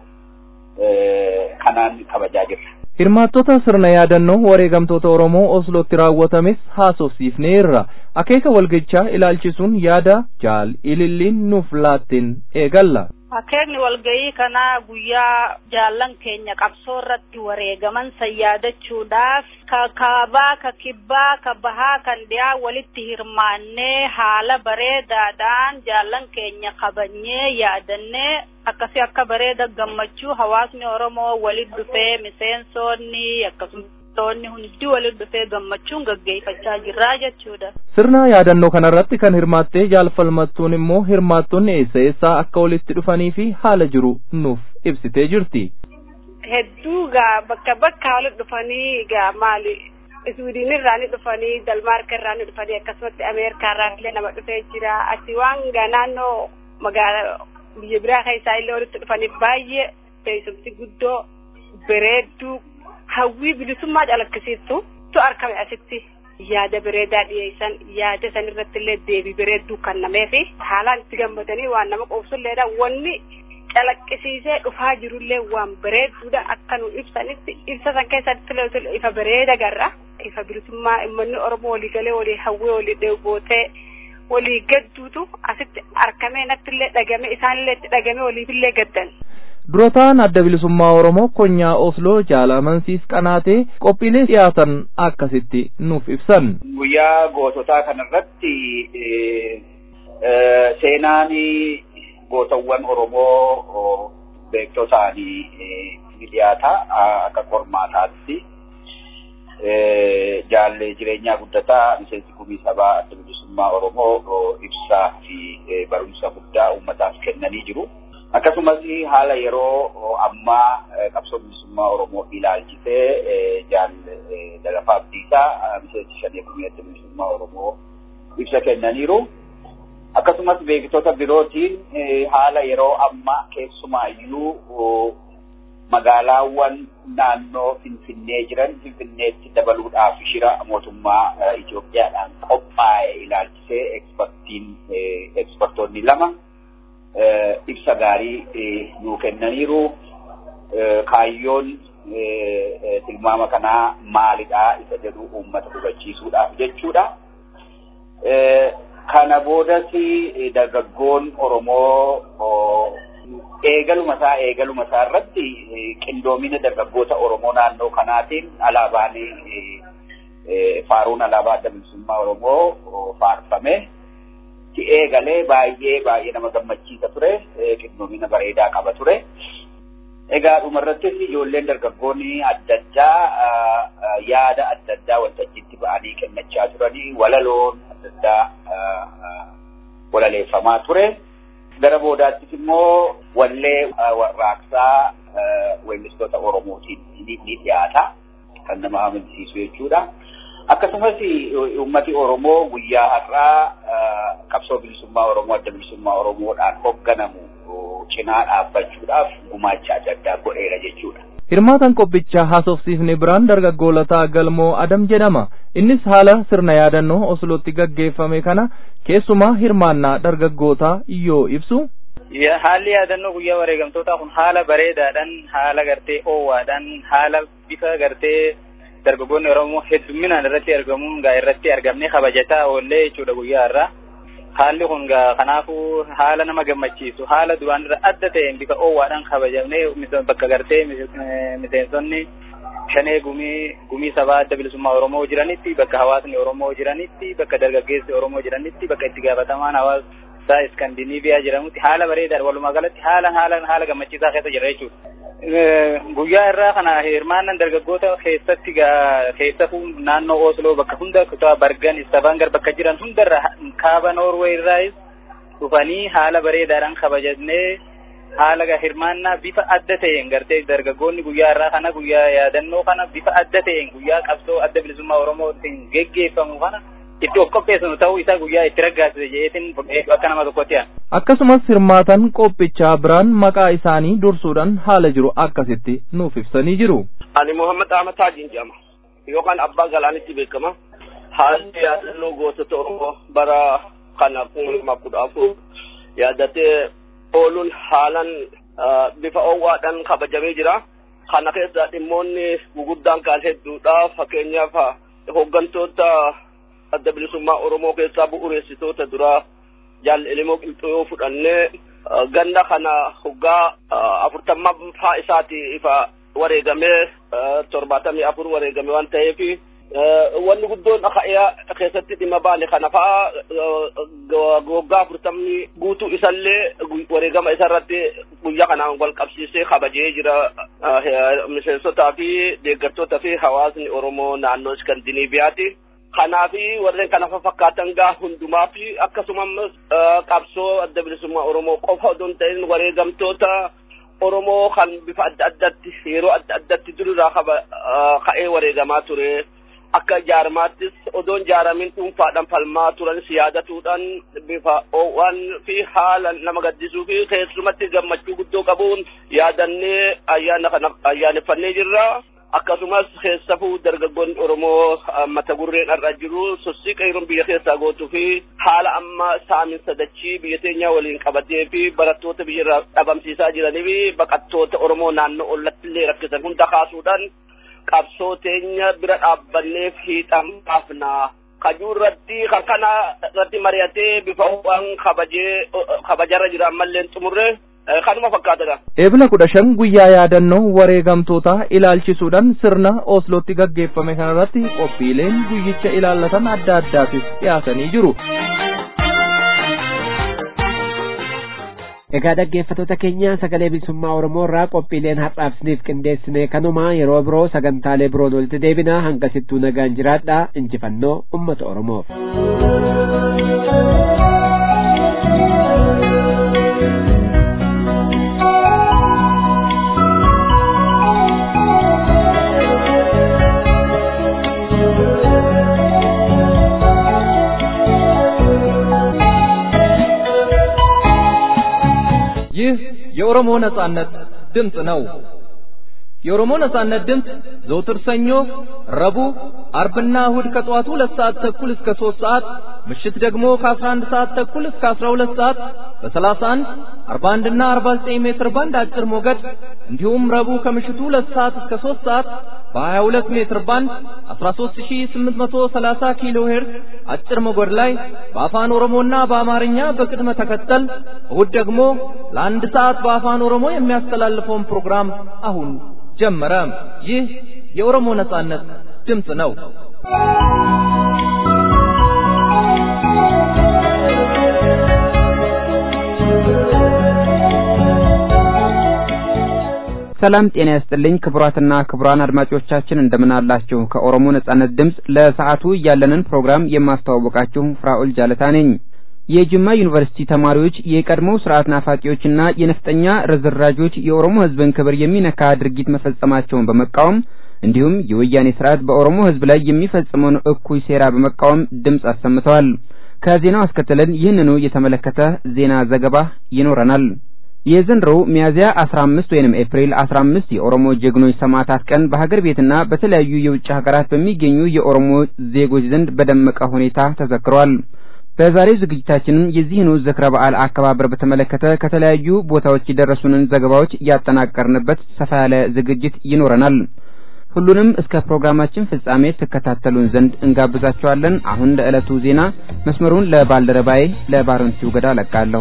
Kanaan kabajaa jirra. Hirmaattota sirna yaadannoo wareegamtoota Oromoo Oslootti raawwatames haasofsiifneerra. Akeeka walgichaa ilaalchisuun yaada jaal ililliin nuuf laatteen eegalla. Akeekni walgahii kanaa guyyaa jaallan keenya qabsoo irratti wareegaman san yaadachuudhaaf ka kaabaa, ka kibbaa, ka bahaa, kan dhiyaa walitti hirmaannee haala bareedaadhaan jaallan keenya kabajnee yaadannee akkasii akka bareeda gammachuu hawaasni Oromoo walitti dhufee miseensonni akkasumas toonni hundi walitti dhufee gammachuun gaggeeffachaa jirraa jechuudha. Sirna yaadannoo kanarratti kan hirmaattee jaalfalmattuun immoo hirmaattonni eessa eessaa akka walitti dhufanii fi haala jiru nuuf ibsitee jirti. Hedduu gaa bakka bakka walitti dhufanii gaa maali Iswiidin irraa ni dhufanii Dalmaarka irraa ni dhufanii akkasumatti Ameerikaa irraa illee nama dhufee jira. Achi waan gaa naannoo magaalaa biyya biraa keessaa illee walitti dhufanii baay'ee teessumti guddoo bareedduu hawwii bilisummaa calaqqisiistu tu argame asitti yaada bareedaa dhiyeessan yaada san irratti illee deebii bareedduu kennamee fi haalaan itti gammadanii waan nama qoobsulleedha wanni calaqqisiisee dhufaa jirullee waan bareedduudha akka nu ibsanitti ibsa san keessatti ifa bareeda garra ifa bilisummaa uummanni oromoo walii galee walii hawwee walii dheebootee walii gadduutu asitti argamee natti illee dhagame isaanillee itti dhagame waliifillee gaddan. Durataan adda bilisummaa Oromoo konyaa Osloo jaalamansiis qanaatee qophiilee dhiyaatan akkasitti nuuf ibsan. Guyyaa goototaa kanarratti seenaan gootawwan Oromoo beektotaan ni dhiyaata akka qormaataatti. jaallee jireenyaa guddataa miseensi kumii sabaa adda bilisummaa Oromoo ibsaa fi barumsa guddaa uummataaf kennanii jiru. Akkasumas haala yeroo ammaa qabsoo bilisummaa Oromoo ilaalchisee jaallee Dagafaa Abdiisaa miseensi shanee kumii adda bilisummaa Oromoo ibsa kennaniiru. Akkasumas beektota birootiin haala yeroo ammaa keessumaayyuu magaalaawwan naannoo Finfinnee jiran Finfinneetti dabaluudhaaf shira mootummaa Itoophiyaadhaan qophaa'e ilaalchisee ekspertiin ekspertoonni lama ibsa gaarii nuu kennaniiru. Kaayyoon tilmaama kanaa maalidha isa jedhu uummata hubachiisuudhaaf jechuudha. Kana boodas dargaggoon Oromoo eegaluma isaa eegaluma isaa irratti qindoomina dargaggoota Oromoo naannoo kanaatiin alaabaan faaruun alaabaa adda bilisummaa Oromoo faarfame. Eegalee baay'ee baay'ee nama gammachiisa ture. Qindoomina bareedaa qaba ture. Egaa dhumarrattis ijoolleen dargaggoonni adda addaa yaada adda addaa waltajjiitti ba'anii kennachaa turanii walaloon adda addaa walaleeffamaa ture. Gara boodaattis immoo wallee warraaqsaa weellistoota Oromootiin ni dhiyaata. Kan nama amansiisu jechuudha. Akkasumas uummati Oromoo guyyaa har'aa qabsoo bilisummaa Oromoo adda bilisummaa Oromoodhaan hoogganamu cinaa dhaabbachuudhaaf gumaacha adda addaa godheera jechuudha. Hirmaatan qophichaa haasofsiifne biraan dargaggoo Lataa Galmoo Adam jedhama. Innis haala sirna yaadannoo Oslootti gaggeeffame kana keessumaa hirmaannaa dargaggootaa yoo ibsu. Haalli yaadannoo guyyaa wareegamtootaa kun haala bareedaadhaan, haala gartee oowwaadhaan, haala bifa gartee dargaggoonni Oromoo heddumminaan irratti argamuun gaa irratti argamnee kabajataa oollee jechuudha guyyaa irraa. Haalli kun gaa kanaafuu haala nama gammachiisu haala duraan irra adda ta'een bifa oowwaadhaan kabajamnee bakka gartee miseensonni shanee gumii gumii sabaa adda bilisummaa Oromoo jiranitti bakka hawaasni Oromoo jiranitti bakka dargaggeessi Oromoo jiranitti bakka itti gaafatamaan hawaasa Iskandinaaviyaa jedhamutti haala bareedaa walumaa galatti haala haala haala gammachiisaa keessa jira jechuudha. Guyyaa irraa kana hirmaannan dargaggoota keessatti keessattuu naannoo Osloo bakka hunda kutaa Bargan Istavangar bakka jiran hundarra kaaba Noorwee irraas dhufanii haala bareedaadhaan kabajannee haala hirmaannaa bifa adda ta'een gartee dargaggoonni guyyaa irraa kana guyyaa yaadannoo kana bifa adda ta'een guyyaa qabsoo adda bilisummaa Oromootiin geggeeffamu kana itti of qopheessinu ta'uu isaa guyyaa itti raggaasise jeetiin akka nama tokkotti aan. Akkasumas hirmaatan qophichaa biraan maqaa isaanii dursuudhaan haala jiru akkasitti nuuf ibsanii jiru. Ani Muhammad Ahmad Hajiin jedhama. Yookaan Abbaa Galaanitti beekama. Haalli yaadannoo gootota Oromoo bara kana kuma lama kudha afur yaadatee ooluun haalan bifa oowwaadhaan kabajamee jira. Kana keessa dhimmoonni guguddaan kaan hedduudha. Fakkeenyaaf hooggantoota adda bilisummaa Oromoo keessaa bu'uureessitoota duraa jaalli Ilimoo Qilxuu yoo fudhannee ganna kana hoggaa afurtammaffaa isaati ifa wareegamee torbaatamii afur wareegame waan ta'eef wanni guddoon ka'ee keessatti dhimma baane kana fa'a waggaa afurtamni guutuu isallee wareegama isarratti guyyaa kanaan wal qabsiisee kabajee jira miseensotaa fi deeggartootaa fi hawaasni Oromoo naannoo Iskandinaaviyaati. kanaafi warreen kana fakkaatan gaa hundumaa fi akkasumas qabsoo adda bilisummaa Oromoo qofa odoo hin ta'in wareegamtoota Oromoo kan bifa adda addatti yeroo adda addatti durirraa kaba ka'ee wareegamaa ture. Akka jaarmaattis odoon jaaramin dhuunfaadhaan falmaa turanis yaadatuudhaan bifa oowwan fi haala nama gaddisuu fi keessumatti gammachuu guddoo qabuun yaadannee ayyaana kana ayyaaneffannee jirra. akkasumas keessafuu dargaggoonni Oromoo mata gurreen irra jiru sossii qeeroon biyya keessaa gootuu fi haala amma saaminsa dachii biyya teenyaa waliin qabatee fi barattoota biyya irraa dhabamsiisaa jiranii fi baqattoota Oromoo naannoo ollatti illee rakkisan hunda kaasuudhaan qabsoo teenya bira dhaabbannee fiixan baafna. Kajuu irratti kan kana irratti mari'atee bifa waan kabajee kabajarra jira ammallee xumurree kanuma fakkaatadha. Eebila kudha shan guyyaa yaadannoo wareegamtoota ilaalchisuudhaan sirna Oslootti gaggeeffame kanarratti qophiileen guyyicha ilaallatan adda addaatis dhiyaatanii jiru. Egaa dhaggeeffattoota keenya sagalee bilisummaa Oromoo irraa qophiileen har'aaf isiniif qindeessine kanuma yeroo biroo sagantaalee biroon walitti deebina hangasittuu nagaan jiraadha injifannoo ummata Oromoof. ይህ የኦሮሞ ነጻነት ድምፅ ነው። የኦሮሞ ነጻነት ድምፅ ዘውትር ሰኞ፣ ረቡዕ፣ አርብና እሁድ ከጠዋቱ ሁለት ሰዓት ተኩል እስከ ሦስት ሰዓት ምሽት ደግሞ ከአስራ አንድ ሰዓት ተኩል እስከ አስራ ሁለት ሰዓት በሰላሳ አንድ አርባ አንድና አርባ ዘጠኝ ሜትር ባንድ አጭር ሞገድ እንዲሁም ረቡዕ ከምሽቱ ሁለት ሰዓት እስከ ሦስት ሰዓት በሀያ ሁለት ሜትር ባንድ አስራ ሦስት ሺህ ስምንት መቶ ሰላሳ ኪሎ ሄርዝ አጭር ሞገድ ላይ በአፋን ኦሮሞና በአማርኛ በቅድመ ተከተል እሁድ ደግሞ ለአንድ ሰዓት በአፋን ኦሮሞ የሚያስተላልፈውን ፕሮግራም አሁን ጀመረ። ይህ የኦሮሞ ነጻነት ድምፅ ነው። ሰላም ጤና ያስጥልኝ ክቡራትና ክቡራን አድማጮቻችን እንደምን አላችሁ? ከኦሮሞ ነጻነት ድምፅ ለሰዓቱ ያለንን ፕሮግራም የማስተዋወቃችሁ ፍራኦል ጃለታ ነኝ። የጅማ ዩኒቨርሲቲ ተማሪዎች የቀድሞው ስርዓት ናፋቂዎችና የነፍጠኛ ርዝራዦች የኦሮሞ ሕዝብን ክብር የሚነካ ድርጊት መፈጸማቸውን በመቃወም እንዲሁም የወያኔ ስርዓት በኦሮሞ ሕዝብ ላይ የሚፈጽመውን እኩይ ሴራ በመቃወም ድምፅ አሰምተዋል። ከዜናው አስከትለን ይህንኑ የተመለከተ ዜና ዘገባ ይኖረናል። የዘንድሮው ሚያዝያ 15 ወይንም ኤፕሪል 15 የኦሮሞ ጀግኖች ሰማዕታት ቀን በሀገር ቤትና በተለያዩ የውጭ ሀገራት በሚገኙ የኦሮሞ ዜጎች ዘንድ በደመቀ ሁኔታ ተዘክሯል። በዛሬው ዝግጅታችንም የዚህኑ ዝክረ በዓል አከባበር በተመለከተ ከተለያዩ ቦታዎች የደረሱንን ዘገባዎች ያጠናቀርንበት ሰፋ ያለ ዝግጅት ይኖረናል። ሁሉንም እስከ ፕሮግራማችን ፍጻሜ ትከታተሉን ዘንድ እንጋብዛችኋለን። አሁን ለዕለቱ ዜና መስመሩን ለባልደረባዬ ለባረንቲው ገዳ ለቃለሁ።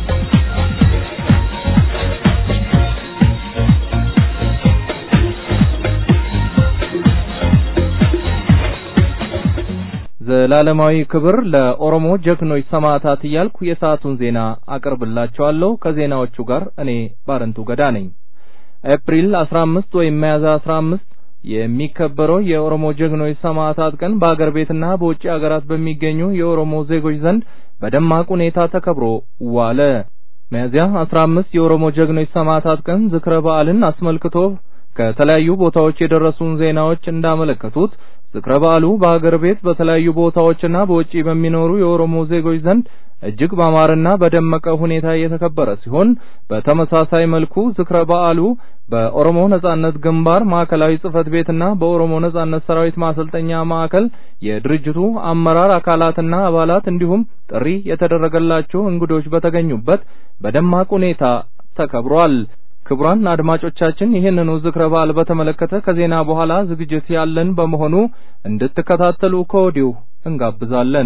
ዘላለማዊ ክብር ለኦሮሞ ጀግኖች ሰማዕታት እያልኩ የሰዓቱን ዜና አቀርብላችኋለሁ። ከዜናዎቹ ጋር እኔ ባረንቱ ገዳ ነኝ። ኤፕሪል 15 ወይም ሚያዝያ 15 የሚከበረው የኦሮሞ ጀግኖች ሰማዕታት ቀን በአገር ቤትና በውጭ አገራት በሚገኙ የኦሮሞ ዜጎች ዘንድ በደማቅ ሁኔታ ተከብሮ ዋለ። ሚያዝያ 15 የኦሮሞ ጀግኖች ሰማዕታት ቀን ዝክረ በዓልን አስመልክቶ ከተለያዩ ቦታዎች የደረሱን ዜናዎች እንዳመለከቱት ዝክረ በዓሉ በሀገር ቤት በተለያዩ ቦታዎችና በውጪ በሚኖሩ የኦሮሞ ዜጎች ዘንድ እጅግ ባማረና በደመቀ ሁኔታ የተከበረ ሲሆን በተመሳሳይ መልኩ ዝክረ በዓሉ በኦሮሞ ነጻነት ግንባር ማዕከላዊ ጽህፈት ቤትና በኦሮሞ ነጻነት ሰራዊት ማሰልጠኛ ማዕከል የድርጅቱ አመራር አካላትና አባላት እንዲሁም ጥሪ የተደረገላቸው እንግዶች በተገኙበት በደማቅ ሁኔታ ተከብሯል። ክቡራን አድማጮቻችን ይህንኑ ዝክረ በዓል በተመለከተ ከዜና በኋላ ዝግጅት ያለን በመሆኑ እንድትከታተሉ ከወዲሁ እንጋብዛለን።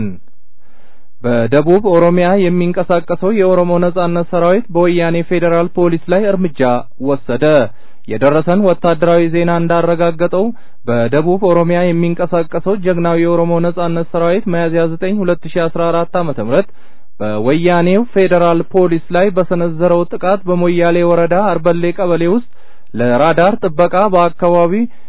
በደቡብ ኦሮሚያ የሚንቀሳቀሰው የኦሮሞ ነጻነት ሰራዊት በወያኔ ፌዴራል ፖሊስ ላይ እርምጃ ወሰደ። የደረሰን ወታደራዊ ዜና እንዳረጋገጠው በደቡብ ኦሮሚያ የሚንቀሳቀሰው ጀግናው የኦሮሞ ነጻነት ሰራዊት ሚያዝያ 9 2014 ዓ.ም በወያኔው ፌዴራል ፖሊስ ላይ በሰነዘረው ጥቃት በሞያሌ ወረዳ አርበሌ ቀበሌ ውስጥ ለራዳር ጥበቃ በአካባቢ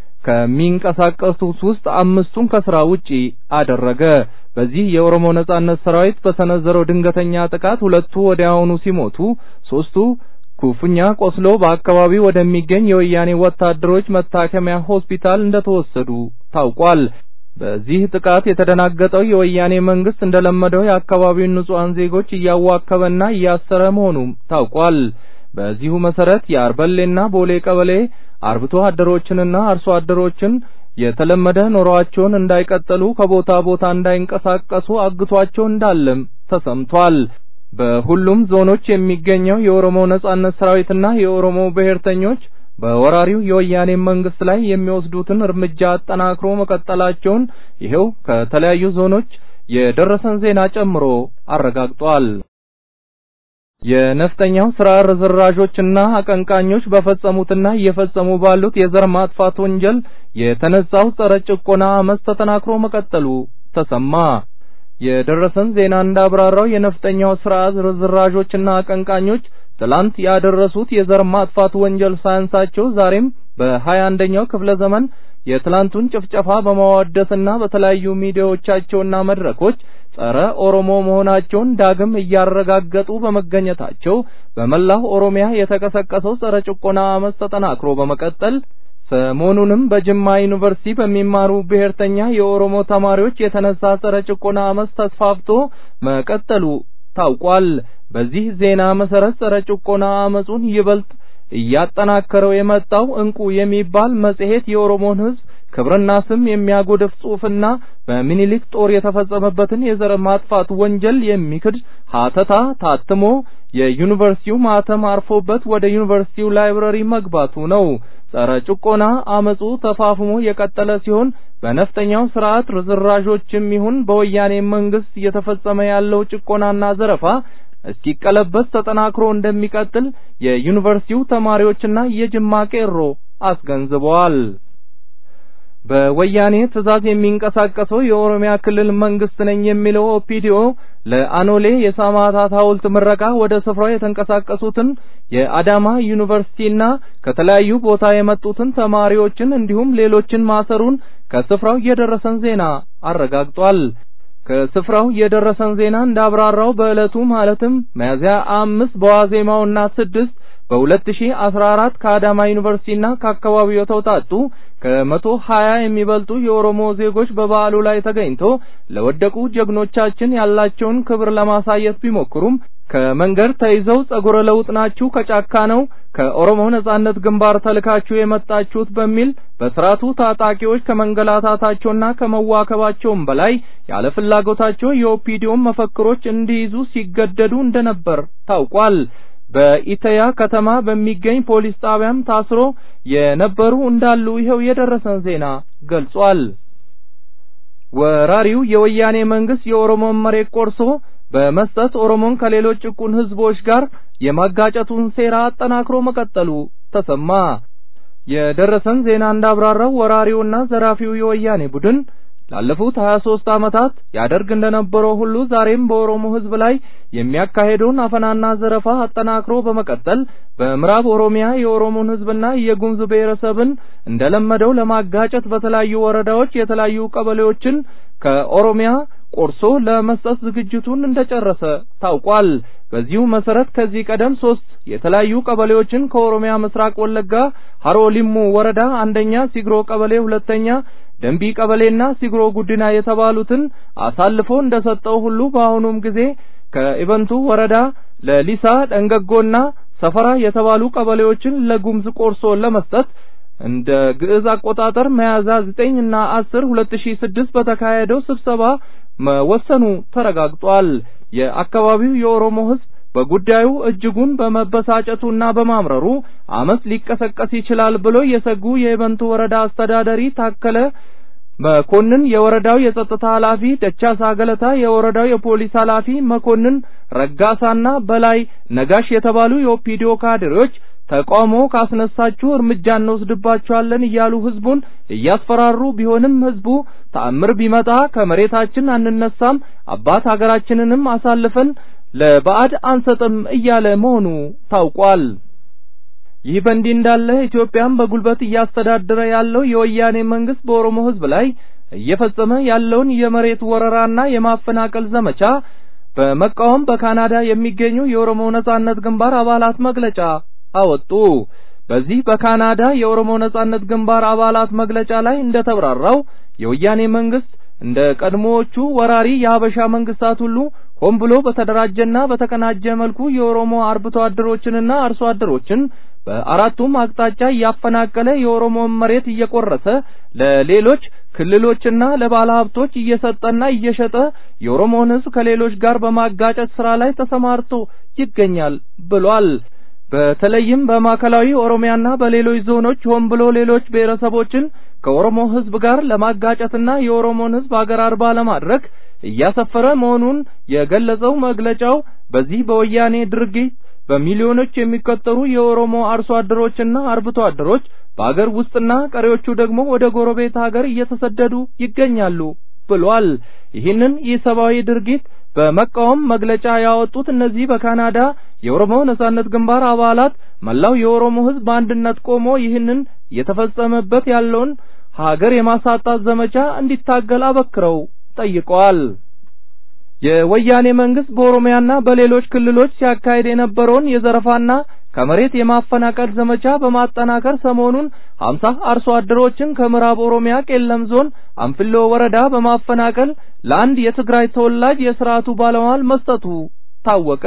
ከሚንቀሳቀሱት ውስጥ አምስቱን ከስራ ውጪ አደረገ። በዚህ የኦሮሞ ነጻነት ሰራዊት በሰነዘረው ድንገተኛ ጥቃት ሁለቱ ወዲያውኑ ሲሞቱ፣ ሶስቱ ኩፍኛ ቆስሎ በአካባቢው ወደሚገኝ የወያኔ ወታደሮች መታከሚያ ሆስፒታል እንደተወሰዱ ታውቋል። በዚህ ጥቃት የተደናገጠው የወያኔ መንግስት እንደለመደው የአካባቢውን ንጹሃን ዜጎች እያዋከበና እያሰረ መሆኑም ታውቋል። በዚሁ መሰረት የአርበሌና ቦሌ ቀበሌ አርብቶ አደሮችንና አርሶ አደሮችን የተለመደ ኑሮአቸውን እንዳይቀጥሉ ከቦታ ቦታ እንዳይንቀሳቀሱ አግቷቸው እንዳለም ተሰምቷል። በሁሉም ዞኖች የሚገኘው የኦሮሞ ነጻነት ሰራዊትና የኦሮሞ ብሔርተኞች በወራሪው የወያኔ መንግስት ላይ የሚወስዱትን እርምጃ አጠናክሮ መቀጠላቸውን ይኸው ከተለያዩ ዞኖች የደረሰን ዜና ጨምሮ አረጋግጧል። የነፍጠኛው ስራ ርዝራዦችና አቀንቃኞች በፈጸሙትና እየፈጸሙ ባሉት የዘር ማጥፋት ወንጀል የተነሳው ጸረ ጭቆና አመፅ ተጠናክሮ መቀጠሉ ተሰማ። የደረሰን ዜና እንዳብራራው የነፍጠኛው ስርዓት ርዝራዦችና አቀንቃኞች ትላንት ያደረሱት የዘር ማጥፋት ወንጀል ሳያንሳቸው ዛሬም በሀያ አንደኛው ክፍለ ዘመን የትላንቱን ጭፍጨፋ በማወደስና በተለያዩ ሚዲያዎቻቸውና መድረኮች ጸረ ኦሮሞ መሆናቸውን ዳግም እያረጋገጡ በመገኘታቸው በመላው ኦሮሚያ የተቀሰቀሰው ጸረ ጭቆና አመፅ ተጠናክሮ በመቀጠል ሰሞኑንም በጅማ ዩኒቨርሲቲ በሚማሩ ብሔርተኛ የኦሮሞ ተማሪዎች የተነሳ ጸረ ጭቆና አመፅ ተስፋፍቶ መቀጠሉ ታውቋል። በዚህ ዜና መሰረት ጸረ ጭቆና አመፁን ይበልጥ እያጠናከረው የመጣው እንቁ የሚባል መጽሔት የኦሮሞን ሕዝብ ክብርና ስም የሚያጎድፍ ጽሑፍና በሚኒሊክ ጦር የተፈጸመበትን የዘር ማጥፋት ወንጀል የሚክድ ሀተታ ታትሞ የዩኒቨርሲቲው ማተም አርፎበት ወደ ዩኒቨርሲቲው ላይብረሪ መግባቱ ነው። ጸረ ጭቆና አመፁ ተፋፍሞ የቀጠለ ሲሆን በነፍጠኛው ስርዓት ርዝራዦችም ይሁን በወያኔ መንግስት እየተፈጸመ ያለው ጭቆናና ዘረፋ እስኪቀለበስ ተጠናክሮ እንደሚቀጥል የዩኒቨርሲቲው ተማሪዎችና የጅማ ቄሮ አስገንዝበዋል። በወያኔ ትዕዛዝ የሚንቀሳቀሰው የኦሮሚያ ክልል መንግስት ነኝ የሚለው ኦፒዲኦ ለአኖሌ የሰማዕታት ሐውልት ምረቃ ወደ ስፍራው የተንቀሳቀሱትን የአዳማ ዩኒቨርሲቲና ከተለያዩ ቦታ የመጡትን ተማሪዎችን እንዲሁም ሌሎችን ማሰሩን ከስፍራው የደረሰን ዜና አረጋግጧል። ከስፍራው የደረሰን ዜና እንዳብራራው በዕለቱ ማለትም ሚያዝያ አምስት በዋዜማውና ስድስት በሁለት ሺህ አስራ አራት ከአዳማ ዩኒቨርሲቲና ከአካባቢው የተውጣጡ ከመቶ ሀያ የሚበልጡ የኦሮሞ ዜጎች በበዓሉ ላይ ተገኝቶ ለወደቁ ጀግኖቻችን ያላቸውን ክብር ለማሳየት ቢሞክሩም ከመንገድ ተይዘው ጸጉረ ለውጥ ናችሁ ከጫካ ነው ከኦሮሞ ነጻነት ግንባር ተልካችሁ የመጣችሁት በሚል በስርዓቱ ታጣቂዎች ከመንገላታታቸውና ከመዋከባቸውም በላይ ያለ ፍላጎታቸው የኦፒዲዮን መፈክሮች እንዲይዙ ሲገደዱ እንደነበር ታውቋል። በኢተያ ከተማ በሚገኝ ፖሊስ ጣቢያም ታስሮ የነበሩ እንዳሉ ይኸው የደረሰን ዜና ገልጿል። ወራሪው የወያኔ መንግስት የኦሮሞን መሬት ቆርሶ በመስጠት ኦሮሞን ከሌሎች ጭቁን ህዝቦች ጋር የማጋጨቱን ሴራ አጠናክሮ መቀጠሉ ተሰማ። የደረሰን ዜና እንዳብራራው ወራሪውና ዘራፊው የወያኔ ቡድን ላለፉት 23 ዓመታት ያደርግ እንደነበረው ሁሉ ዛሬም በኦሮሞ ህዝብ ላይ የሚያካሄደውን አፈናና ዘረፋ አጠናክሮ በመቀጠል በምዕራብ ኦሮሚያ የኦሮሞን ህዝብና የጉሙዝ ብሔረሰብን እንደለመደው ለማጋጨት በተለያዩ ወረዳዎች የተለያዩ ቀበሌዎችን ከኦሮሚያ ቆርሶ ለመስጠት ዝግጅቱን እንደጨረሰ ታውቋል። በዚሁ መሰረት ከዚህ ቀደም ሶስት የተለያዩ ቀበሌዎችን ከኦሮሚያ ምስራቅ ወለጋ ሀሮ ሊሙ ወረዳ አንደኛ ሲግሮ ቀበሌ፣ ሁለተኛ ደንቢ ቀበሌና ሲግሮ ጉዲና የተባሉትን አሳልፎ እንደሰጠው ሁሉ በአሁኑም ጊዜ ከኢበንቱ ወረዳ ለሊሳ ደንገጎና ሰፈራ የተባሉ ቀበሌዎችን ለጉሙዝ ቆርሶ ለመስጠት እንደ ግዕዝ አቆጣጠር ሚያዝያ ዘጠኝ እና አስር ሁለት ሺ ስድስት በተካሄደው ስብሰባ መወሰኑ ተረጋግጧል። የአካባቢው የኦሮሞ ህዝብ በጉዳዩ እጅጉን በመበሳጨቱና በማምረሩ አመፅ ሊቀሰቀስ ይችላል ብሎ የሰጉ የኢበንቱ ወረዳ አስተዳዳሪ ታከለ መኮንን፣ የወረዳው የጸጥታ ኃላፊ ደቻሳ ገለታ፣ የወረዳው የፖሊስ ኃላፊ መኮንን ረጋሳና በላይ ነጋሽ የተባሉ የኦፒዲዮ ካድሬዎች ተቃውሞ ካስነሳችሁ እርምጃ እንወስድባችኋለን እያሉ ህዝቡን እያስፈራሩ ቢሆንም ህዝቡ ተአምር ቢመጣ ከመሬታችን አንነሳም፣ አባት ሀገራችንንም አሳልፈን ለባዕድ አንሰጥም እያለ መሆኑ ታውቋል። ይህ በእንዲህ እንዳለ ኢትዮጵያን በጉልበት እያስተዳደረ ያለው የወያኔ መንግስት በኦሮሞ ህዝብ ላይ እየፈጸመ ያለውን የመሬት ወረራና የማፈናቀል ዘመቻ በመቃወም በካናዳ የሚገኙ የኦሮሞ ነጻነት ግንባር አባላት መግለጫ አወጡ። በዚህ በካናዳ የኦሮሞ ነጻነት ግንባር አባላት መግለጫ ላይ እንደተብራራው የወያኔ መንግስት እንደ ቀድሞዎቹ ወራሪ የሀበሻ መንግስታት ሁሉ ሆን ብሎ በተደራጀና በተቀናጀ መልኩ የኦሮሞ አርብቶ አደሮችንና አርሶ አደሮችን በአራቱም አቅጣጫ እያፈናቀለ የኦሮሞን መሬት እየቆረሰ ለሌሎች ክልሎችና ለባለ ሀብቶች እየሰጠና እየሸጠ የኦሮሞን ህዝብ ከሌሎች ጋር በማጋጨት ስራ ላይ ተሰማርቶ ይገኛል ብሏል። በተለይም በማዕከላዊ ኦሮሚያና በሌሎች ዞኖች ሆን ብሎ ሌሎች ብሔረሰቦችን ከኦሮሞ ህዝብ ጋር ለማጋጨትና የኦሮሞን ህዝብ አገር አልባ ለማድረግ እያሰፈረ መሆኑን የገለጸው መግለጫው በዚህ በወያኔ ድርጊት በሚሊዮኖች የሚቆጠሩ የኦሮሞ አርሶ አደሮችና አርብቶ አደሮች በአገር ውስጥና ቀሪዎቹ ደግሞ ወደ ጎረቤት ሀገር እየተሰደዱ ይገኛሉ ብሏል። ይህንን ኢሰብአዊ ድርጊት በመቃወም መግለጫ ያወጡት እነዚህ በካናዳ የኦሮሞ ነጻነት ግንባር አባላት መላው የኦሮሞ ሕዝብ በአንድነት ቆሞ ይህንን እየተፈጸመበት ያለውን ሀገር የማሳጣት ዘመቻ እንዲታገል አበክረው ጠይቀዋል። የወያኔ መንግስት በኦሮሚያና በሌሎች ክልሎች ሲያካሄድ የነበረውን የዘረፋና ከመሬት የማፈናቀል ዘመቻ በማጠናከር ሰሞኑን ሀምሳ አርሶ አደሮችን ከምዕራብ ኦሮሚያ ቄለም ዞን አንፍሎ ወረዳ በማፈናቀል ለአንድ የትግራይ ተወላጅ የስርዓቱ ባለሟል መስጠቱ ታወቀ።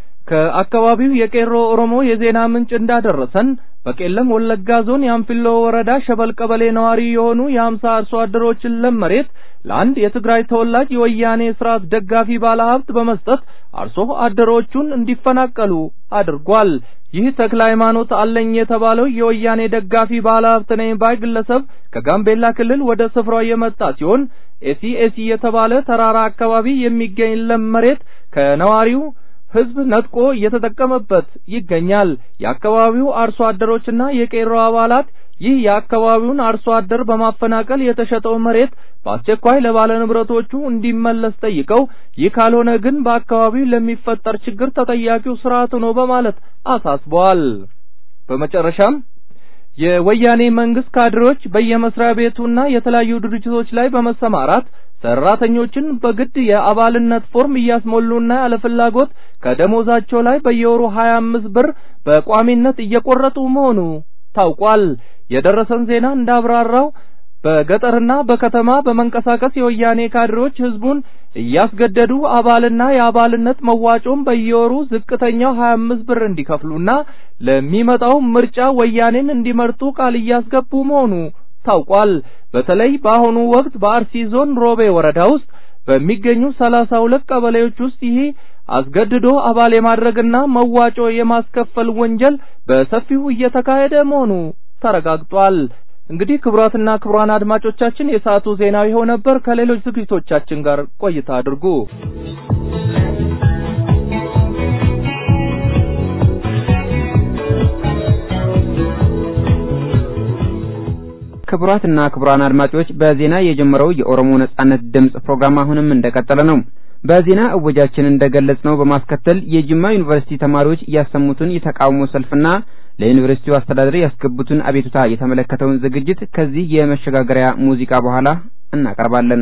ከአካባቢው የቄሮ ኦሮሞ የዜና ምንጭ እንዳደረሰን በቄለም ወለጋ ዞን የአንፊሎ ወረዳ ሸበል ቀበሌ ነዋሪ የሆኑ የሀምሳ አርሶ አደሮችን ለም መሬት ለአንድ የትግራይ ተወላጅ የወያኔ ስርዓት ደጋፊ ባለሀብት በመስጠት አርሶ አደሮቹን እንዲፈናቀሉ አድርጓል። ይህ ተክለ ሃይማኖት አለኝ የተባለው የወያኔ ደጋፊ ባለሀብት ነኝ ባይ ግለሰብ ከጋምቤላ ክልል ወደ ስፍራው የመጣ ሲሆን ኤሲ ኤሲ የተባለ ተራራ አካባቢ የሚገኝ ለም መሬት ከነዋሪው ህዝብ ነጥቆ እየተጠቀመበት ይገኛል። የአካባቢው አርሶ አደሮችና የቄሮ አባላት ይህ የአካባቢውን አርሶ አደር በማፈናቀል የተሸጠው መሬት በአስቸኳይ ለባለ ንብረቶቹ እንዲመለስ ጠይቀው ይህ ካልሆነ ግን በአካባቢው ለሚፈጠር ችግር ተጠያቂው ስርዓቱ ነው በማለት አሳስበዋል። በመጨረሻም የወያኔ መንግስት ካድሬዎች በየመስሪያ ቤቱና የተለያዩ ድርጅቶች ላይ በመሰማራት ሰራተኞችን በግድ የአባልነት ፎርም እያስሞሉና ያለ ፍላጎት ከደሞዛቸው ላይ በየወሩ 25 ብር በቋሚነት እየቆረጡ መሆኑ ታውቋል። የደረሰን ዜና እንዳብራራው በገጠርና በከተማ በመንቀሳቀስ የወያኔ ካድሬዎች ህዝቡን እያስገደዱ አባልና የአባልነት መዋጮም በየወሩ ዝቅተኛው 25 ብር እንዲከፍሉና ለሚመጣው ምርጫ ወያኔን እንዲመርጡ ቃል እያስገቡ መሆኑ ታውቋል። በተለይ በአሁኑ ወቅት በአርሲ ዞን ሮቤ ወረዳ ውስጥ በሚገኙ ሰላሳ ሁለት ቀበሌዎች ውስጥ ይህ አስገድዶ አባል የማድረግና መዋጮ የማስከፈል ወንጀል በሰፊው እየተካሄደ መሆኑ ተረጋግጧል። እንግዲህ ክቡራትና ክቡራን አድማጮቻችን የሰዓቱ ዜናው ይኸው ነበር። ከሌሎች ዝግጅቶቻችን ጋር ቆይታ አድርጉ። ክቡራትና ክቡራን አድማጮች በዜና የጀመረው የኦሮሞ ነጻነት ድምጽ ፕሮግራም አሁንም እንደቀጠለ ነው። በዜና እወጃችን እንደገለጽነው በማስከተል የጅማ ዩኒቨርሲቲ ተማሪዎች ያሰሙትን የተቃውሞ ሰልፍና ለዩኒቨርሲቲው አስተዳደር ያስገቡትን አቤቱታ የተመለከተውን ዝግጅት ከዚህ የመሸጋገሪያ ሙዚቃ በኋላ እናቀርባለን።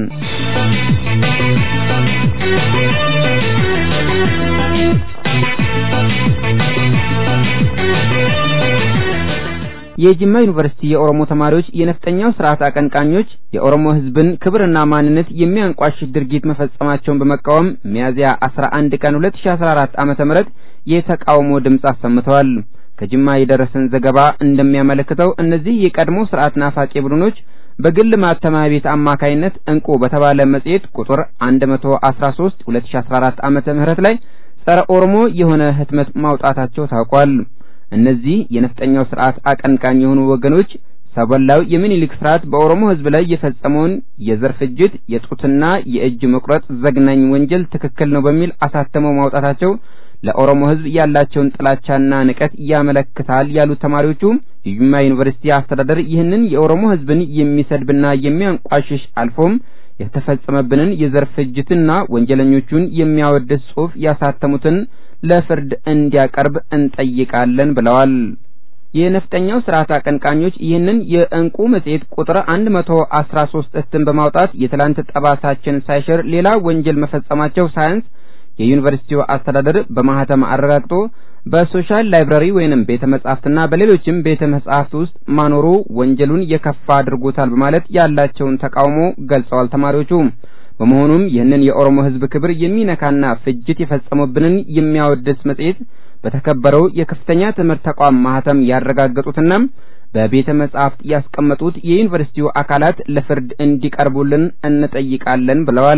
የጅማ ዩኒቨርሲቲ የኦሮሞ ተማሪዎች የነፍጠኛው ስርዓት አቀንቃኞች የኦሮሞ ሕዝብን ክብርና ማንነት የሚያንቋሽሽ ድርጊት መፈጸማቸውን በመቃወም ሚያዝያ 11 ቀን 2014 ዓመተ ምህረት የተቃውሞ ድምፅ አሰምተዋል። ከጅማ የደረሰን ዘገባ እንደሚያመለክተው እነዚህ የቀድሞ ስርዓት ናፋቂ ቡድኖች በግል ማተሚያ ቤት አማካይነት እንቁ በተባለ መጽሔት ቁጥር 113 2014 ዓመተ ምህረት ላይ ጸረ ኦሮሞ የሆነ ህትመት ማውጣታቸው ታውቋል። እነዚህ የነፍጠኛው ስርዓት አቀንቃኝ የሆኑ ወገኖች ሰበላው የሚኒሊክ ስርዓት በኦሮሞ ህዝብ ላይ የፈጸመውን የዘር ፍጅት፣ የጡትና የእጅ መቁረጥ ዘግናኝ ወንጀል ትክክል ነው በሚል አሳተመው ማውጣታቸው ለኦሮሞ ህዝብ ያላቸውን ጥላቻና ንቀት ያመለክታል ያሉት ተማሪዎቹ የጅማ ዩኒቨርሲቲ አስተዳደር ይህንን የኦሮሞ ህዝብን የሚሰድብና የሚያንቋሽሽ አልፎም የተፈጸመብንን የዘር ፍጅትና ወንጀለኞቹን የሚያወድስ ጽሑፍ ያሳተሙትን ለፍርድ እንዲያቀርብ እንጠይቃለን ብለዋል። የነፍጠኛው ስርዓት አቀንቃኞች ይህንን የእንቁ መጽሔት ቁጥር 113 እትም በማውጣት የትላንት ጠባሳችን ሳይሽር ሌላ ወንጀል መፈጸማቸው ሳያንስ የዩኒቨርሲቲው አስተዳደር በማህተም አረጋግጦ በሶሻል ላይብራሪ ወይንም ቤተ መጻሕፍትና በሌሎችም ቤተ መጻሕፍት ውስጥ ማኖሩ ወንጀሉን የከፋ አድርጎታል በማለት ያላቸውን ተቃውሞ ገልጸዋል ተማሪዎቹ። በመሆኑም ይህንን የኦሮሞ ህዝብ ክብር የሚነካና ፍጅት የፈጸሙብንን የሚያወድስ መጽሔት በተከበረው የከፍተኛ ትምህርት ተቋም ማህተም ያረጋገጡትና በቤተ መጻሕፍት ያስቀመጡት የዩኒቨርሲቲው አካላት ለፍርድ እንዲቀርቡልን እንጠይቃለን ብለዋል።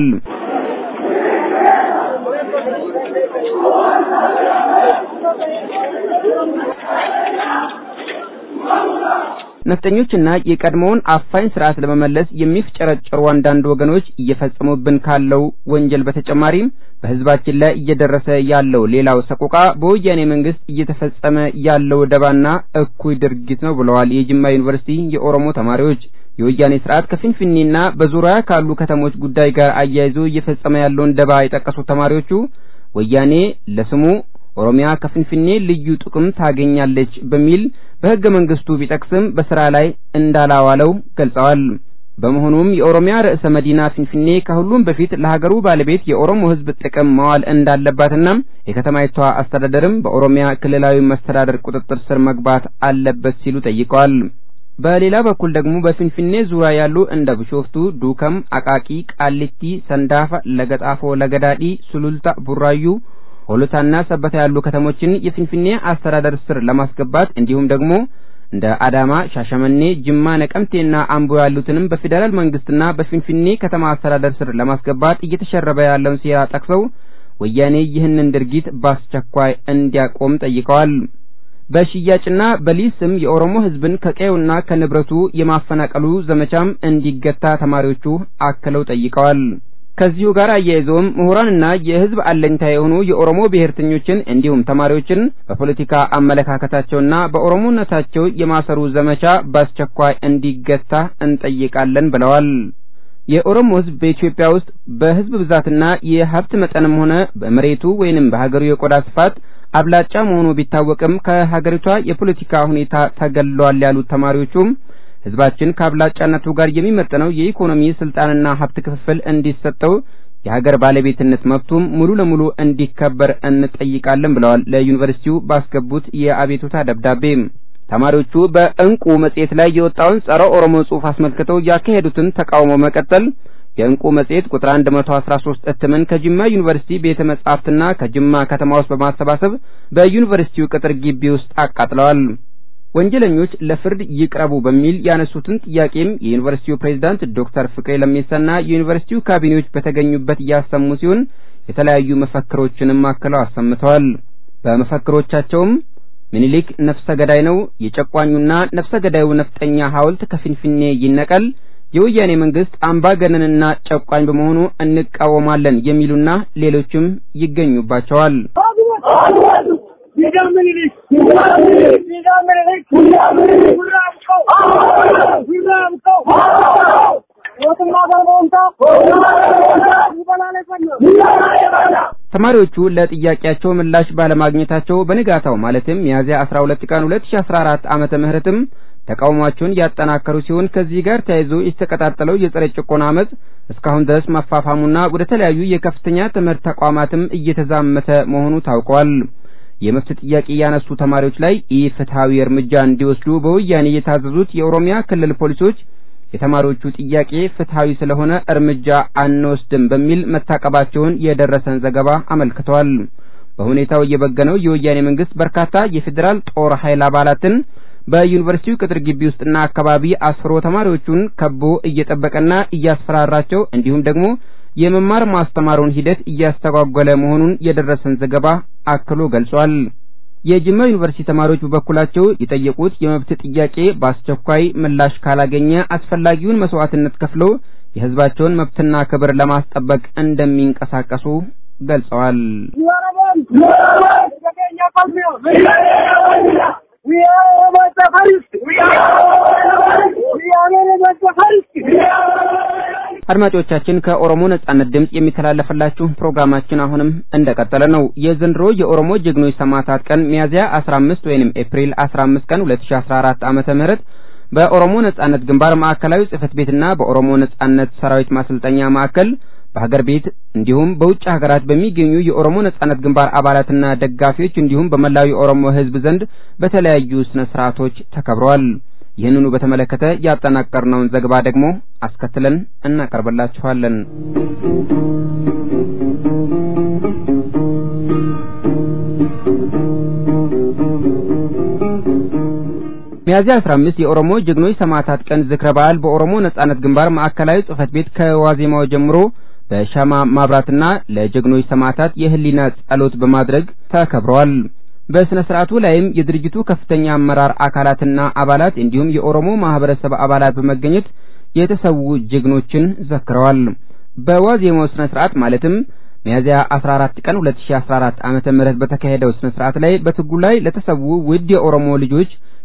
ነፍጠኞችና የቀድሞውን አፋኝ ስርዓት ለመመለስ የሚፍጨረጨሩ አንዳንድ ወገኖች እየፈጸሙብን ካለው ወንጀል በተጨማሪም በህዝባችን ላይ እየደረሰ ያለው ሌላው ሰቆቃ በወያኔ መንግስት እየተፈጸመ ያለው ደባና እኩይ ድርጊት ነው ብለዋል የጅማ ዩኒቨርሲቲ የኦሮሞ ተማሪዎች። የወያኔ ስርዓት ከፊንፊኔና በዙሪያ ካሉ ከተሞች ጉዳይ ጋር አያይዞ እየፈጸመ ያለውን ደባ የጠቀሱት ተማሪዎቹ ወያኔ ለስሙ ኦሮሚያ ከፊንፊኔ ልዩ ጥቅም ታገኛለች በሚል በሕገ መንግስቱ ቢጠቅስም በስራ ላይ እንዳላዋለው ገልጸዋል። በመሆኑም የኦሮሚያ ርዕሰ መዲና ፊንፊኔ ከሁሉም በፊት ለሀገሩ ባለቤት የኦሮሞ ሕዝብ ጥቅም መዋል እንዳለባትና የከተማይቷ አስተዳደርም በኦሮሚያ ክልላዊ መስተዳደር ቁጥጥር ስር መግባት አለበት ሲሉ ጠይቀዋል። በሌላ በኩል ደግሞ በፊንፊኔ ዙሪያ ያሉ እንደ ቢሾፍቱ፣ ዱከም፣ አቃቂ፣ ቃሊቲ፣ ሰንዳፋ፣ ለገጣፎ፣ ለገዳዲ፣ ሱሉልታ፣ ቡራዩ ሆሎታና ሰበታ ያሉ ከተሞችን የፊንፊኔ አስተዳደር ስር ለማስገባት እንዲሁም ደግሞ እንደ አዳማ፣ ሻሸመኔ፣ ጅማ፣ ነቀምቴና አምቦ ያሉትንም በፌዴራል መንግስትና በፊንፊኔ ከተማ አስተዳደር ስር ለማስገባት እየተሸረበ ያለውን ሴራ ጠቅሰው ወያኔ ይህንን ድርጊት በአስቸኳይ እንዲያቆም ጠይቀዋል። በሽያጭና በሊዝ ስም የኦሮሞ ህዝብን ከቀዩና ከንብረቱ የማፈናቀሉ ዘመቻም እንዲገታ ተማሪዎቹ አክለው ጠይቀዋል። ከዚሁ ጋር አያይዘውም ምሁራንና የህዝብ አለኝታ የሆኑ የኦሮሞ ብሔርተኞችን እንዲሁም ተማሪዎችን በፖለቲካ አመለካከታቸውና በኦሮሞነታቸው የማሰሩ ዘመቻ በአስቸኳይ እንዲገታ እንጠይቃለን ብለዋል። የኦሮሞ ህዝብ በኢትዮጵያ ውስጥ በህዝብ ብዛትና የሀብት መጠንም ሆነ በመሬቱ ወይንም በሀገሩ የቆዳ ስፋት አብላጫ መሆኑ ቢታወቅም ከሀገሪቷ የፖለቲካ ሁኔታ ተገሏል ያሉት ተማሪዎቹም ህዝባችን ከአብላጫነቱ ጋር የሚመጥነው የኢኮኖሚ ስልጣንና ሀብት ክፍፍል እንዲሰጠው የሀገር ባለቤትነት መብቱም ሙሉ ለሙሉ እንዲከበር እንጠይቃለን ብለዋል። ለዩኒቨርሲቲው ባስገቡት የአቤቱታ ደብዳቤ ተማሪዎቹ በእንቁ መጽሔት ላይ የወጣውን ጸረ ኦሮሞ ጽሑፍ አስመልክተው ያካሄዱትን ተቃውሞ መቀጠል የእንቁ መጽሔት ቁጥር 113 እትምን ከጅማ ዩኒቨርሲቲ ቤተ መጻሕፍትና ከጅማ ከተማ ውስጥ በማሰባሰብ በዩኒቨርሲቲው ቅጥር ግቢ ውስጥ አቃጥለዋል። ወንጀለኞች ለፍርድ ይቅረቡ በሚል ያነሱትን ጥያቄም የዩኒቨርሲቲው ፕሬዝዳንት ዶክተር ፍቅሬ ለሜሳና የዩኒቨርሲቲው ካቢኔዎች በተገኙበት እያሰሙ ሲሆን የተለያዩ መፈክሮችንም አክለው አሰምተዋል። በመፈክሮቻቸውም ምኒልክ ነፍሰ ገዳይ ነው፣ የጨቋኙና ነፍሰ ገዳዩ ነፍጠኛ ሐውልት ከፊንፊኔ ይነቀል፣ የወያኔ መንግስት አምባገነንና ጨቋኝ በመሆኑ እንቃወማለን የሚሉና ሌሎችም ይገኙባቸዋል። ተማሪዎቹ ለጥያቄያቸው ምላሽ ባለማግኘታቸው በንጋታው ማለትም ሚያዝያ 12 ቀን 2014 ዓመተ ምህረትም ተቃውሟቸውን ያጠናከሩ ሲሆን ከዚህ ጋር ተያይዞ የተቀጣጠለው የጸረ ጭቆና አመጽ እስካሁን ድረስ መፋፋሙና ወደ ተለያዩ የከፍተኛ ትምህርት ተቋማትም እየተዛመተ መሆኑ ታውቋል። የመብት ጥያቄ ያነሱ ተማሪዎች ላይ ኢፍትሐዊ እርምጃ እንዲወስዱ በወያኔ የታዘዙት የኦሮሚያ ክልል ፖሊሶች የተማሪዎቹ ጥያቄ ፍትሐዊ ስለሆነ እርምጃ አንወስድም በሚል መታቀባቸውን የደረሰን ዘገባ አመልክቷል። በሁኔታው የበገነው የወያኔ መንግስት በርካታ የፌዴራል ጦር ኃይል አባላትን በዩኒቨርሲቲው ቅጥር ግቢ ውስጥና አካባቢ አስፍሮ ተማሪዎቹን ከቦ እየጠበቀና እያስፈራራቸው እንዲሁም ደግሞ የመማር ማስተማሩን ሂደት እያስተጓጎለ መሆኑን የደረሰን ዘገባ አክሎ ገልጿል። የጅማ ዩኒቨርሲቲ ተማሪዎች በበኩላቸው የጠየቁት የመብት ጥያቄ በአስቸኳይ ምላሽ ካላገኘ አስፈላጊውን መስዋዕትነት ከፍለው የህዝባቸውን መብትና ክብር ለማስጠበቅ እንደሚንቀሳቀሱ ገልጸዋል። አድማጮቻችን ከኦሮሞ ነጻነት ድምጽ የሚተላለፍላችሁ ፕሮግራማችን አሁንም እንደቀጠለ ነው። የዘንድሮ የኦሮሞ ጀግኖች ሰማዕታት ቀን ሚያዝያ 15 ወይንም ኤፕሪል 15 ቀን 2014 ዓመተ ምህረት በኦሮሞ ነጻነት ግንባር ማዕከላዊ ጽህፈት ቤትና በኦሮሞ ነጻነት ሰራዊት ማሰልጠኛ ማዕከል በሀገር ቤት እንዲሁም በውጭ ሀገራት በሚገኙ የኦሮሞ ነጻነት ግንባር አባላትና ደጋፊዎች እንዲሁም በመላው የኦሮሞ ሕዝብ ዘንድ በተለያዩ ስነ ስርዓቶች ተከብረዋል። ይህንኑ በተመለከተ ያጠናቀርነውን ዘገባ ደግሞ አስከትለን እናቀርብላችኋለን። ሚያዝያ 15 የኦሮሞ ጀግኖች ሰማዕታት ቀን ዝክረ በዓል በኦሮሞ ነጻነት ግንባር ማዕከላዊ ጽህፈት ቤት ከዋዜማው ጀምሮ በሻማ ማብራትና ለጀግኖች ሰማዕታት የህሊና ጸሎት በማድረግ ተከብረዋል። በስነ ስርዓቱ ላይም የድርጅቱ ከፍተኛ አመራር አካላትና አባላት እንዲሁም የኦሮሞ ማህበረሰብ አባላት በመገኘት የተሰዉ ጀግኖችን ዘክረዋል። በዋዜማው ስነ ስርዓት ማለትም ሚያዝያ 14 ቀን 2014 ዓመተ ምህረት በተካሄደው ስነ ስርዓት ላይ በትግሉ ላይ ለተሰዉ ውድ የኦሮሞ ልጆች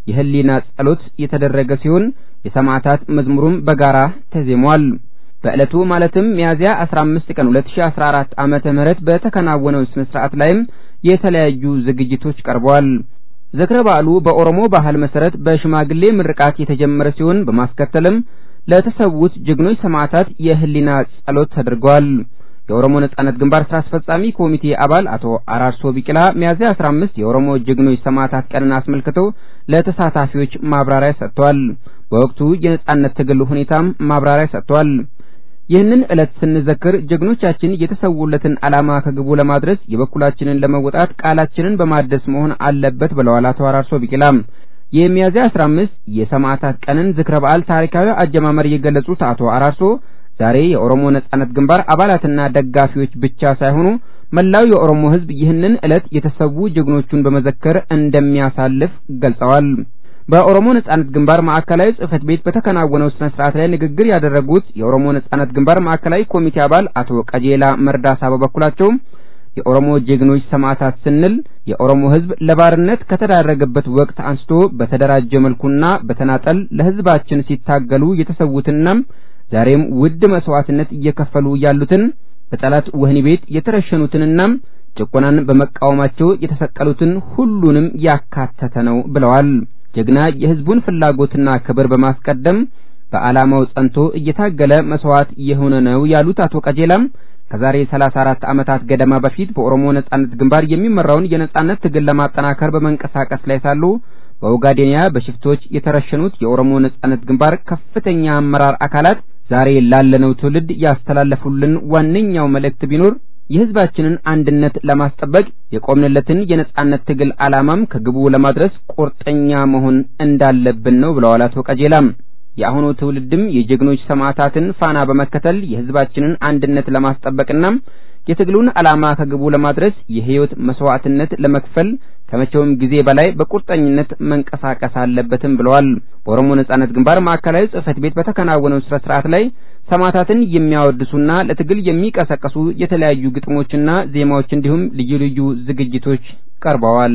የህሊና ጸሎት የተደረገ ሲሆን የሰማዕታት መዝሙሩም በጋራ ተዜሟል። በዕለቱ ማለትም ሚያዝያ 15 ቀን 2014 ዓመተ ምህረት በተከናወነው ስነ ስርዓት ላይም የተለያዩ ዝግጅቶች ቀርበዋል። ዝክረ በዓሉ በኦሮሞ ባህል መሰረት በሽማግሌ ምርቃት የተጀመረ ሲሆን በማስከተልም ለተሰዉት ጀግኖች ሰማዕታት የህሊና ጸሎት ተደርጓል። የኦሮሞ ነጻነት ግንባር ስራ አስፈጻሚ ኮሚቴ አባል አቶ አራርሶ ቢቂላ ሚያዝያ 15 የኦሮሞ ጀግኖች ሰማዕታት ቀንን አስመልክተው ለተሳታፊዎች ማብራሪያ ሰጥተዋል። በወቅቱ የነጻነት ትግል ሁኔታም ማብራሪያ ሰጥተዋል። ይህንን ዕለት ስንዘክር ጀግኖቻችን የተሰዉለትን ዓላማ ከግቡ ለማድረስ የበኩላችንን ለመወጣት ቃላችንን በማደስ መሆን አለበት ብለዋል አቶ አራርሶ ቢቂላም። የሚያዝያ 15 የሰማዕታት ቀንን ዝክረ በዓል ታሪካዊ አጀማመር የገለጹት አቶ አራርሶ ዛሬ የኦሮሞ ነጻነት ግንባር አባላትና ደጋፊዎች ብቻ ሳይሆኑ መላው የኦሮሞ ሕዝብ ይህንን ዕለት የተሰዉ ጀግኖቹን በመዘከር እንደሚያሳልፍ ገልጸዋል። በኦሮሞ ነጻነት ግንባር ማዕከላዊ ጽህፈት ቤት በተከናወነው ስነ ስርዓት ላይ ንግግር ያደረጉት የኦሮሞ ነጻነት ግንባር ማዕከላዊ ኮሚቴ አባል አቶ ቀጄላ መርዳሳ በበኩላቸው የኦሮሞ ጀግኖች ሰማዕታት ስንል የኦሮሞ ህዝብ ለባርነት ከተዳረገበት ወቅት አንስቶ በተደራጀ መልኩና በተናጠል ለህዝባችን ሲታገሉ የተሰዉትና ዛሬም ውድ መስዋዕትነት እየከፈሉ ያሉትን በጠላት ወህኒ ቤት የተረሸኑትንና ጭቆናን በመቃወማቸው የተሰቀሉትን ሁሉንም ያካተተ ነው ብለዋል። ጀግና የህዝቡን ፍላጎትና ክብር በማስቀደም በዓላማው ጸንቶ እየታገለ መስዋዕት የሆነ ነው ያሉት አቶ ቀጀላም ከዛሬ 34 ዓመታት ገደማ በፊት በኦሮሞ ነጻነት ግንባር የሚመራውን የነጻነት ትግል ለማጠናከር በመንቀሳቀስ ላይ ሳሉ በኦጋዴንያ በሽፍቶች የተረሸኑት የኦሮሞ ነጻነት ግንባር ከፍተኛ አመራር አካላት ዛሬ ላለነው ትውልድ ያስተላለፉልን ዋነኛው መልእክት ቢኖር የህዝባችንን አንድነት ለማስጠበቅ የቆምንለትን የነጻነት ትግል ዓላማም ከግቡ ለማድረስ ቁርጠኛ መሆን እንዳለብን ነው ብለዋል አቶ ቀጀላም። የአሁኑ ትውልድም የጀግኖች ሰማዕታትን ፋና በመከተል የህዝባችንን አንድነት ለማስጠበቅና የትግሉን ዓላማ ከግቡ ለማድረስ የህይወት መስዋዕትነት ለመክፈል ከመቼውም ጊዜ በላይ በቁርጠኝነት መንቀሳቀስ አለበትም ብለዋል። በኦሮሞ ነጻነት ግንባር ማዕከላዊ ጽህፈት ቤት በተከናወነው ስነ ስርዓት ላይ ሰማዕታትን የሚያወድሱና ለትግል የሚቀሰቀሱ የተለያዩ ግጥሞችና ዜማዎች እንዲሁም ልዩ ልዩ ዝግጅቶች ቀርበዋል።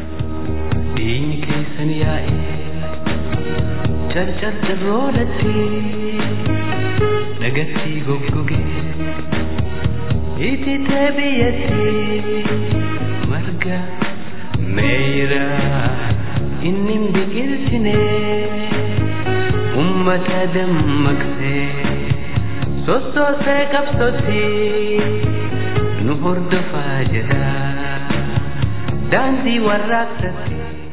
Nagatti goggoge itite biyyatti marga meeyra inni biqilchine ummata dammaqsee sossoosee qabsootti nu hordofaa jedha daandii warraaqsatti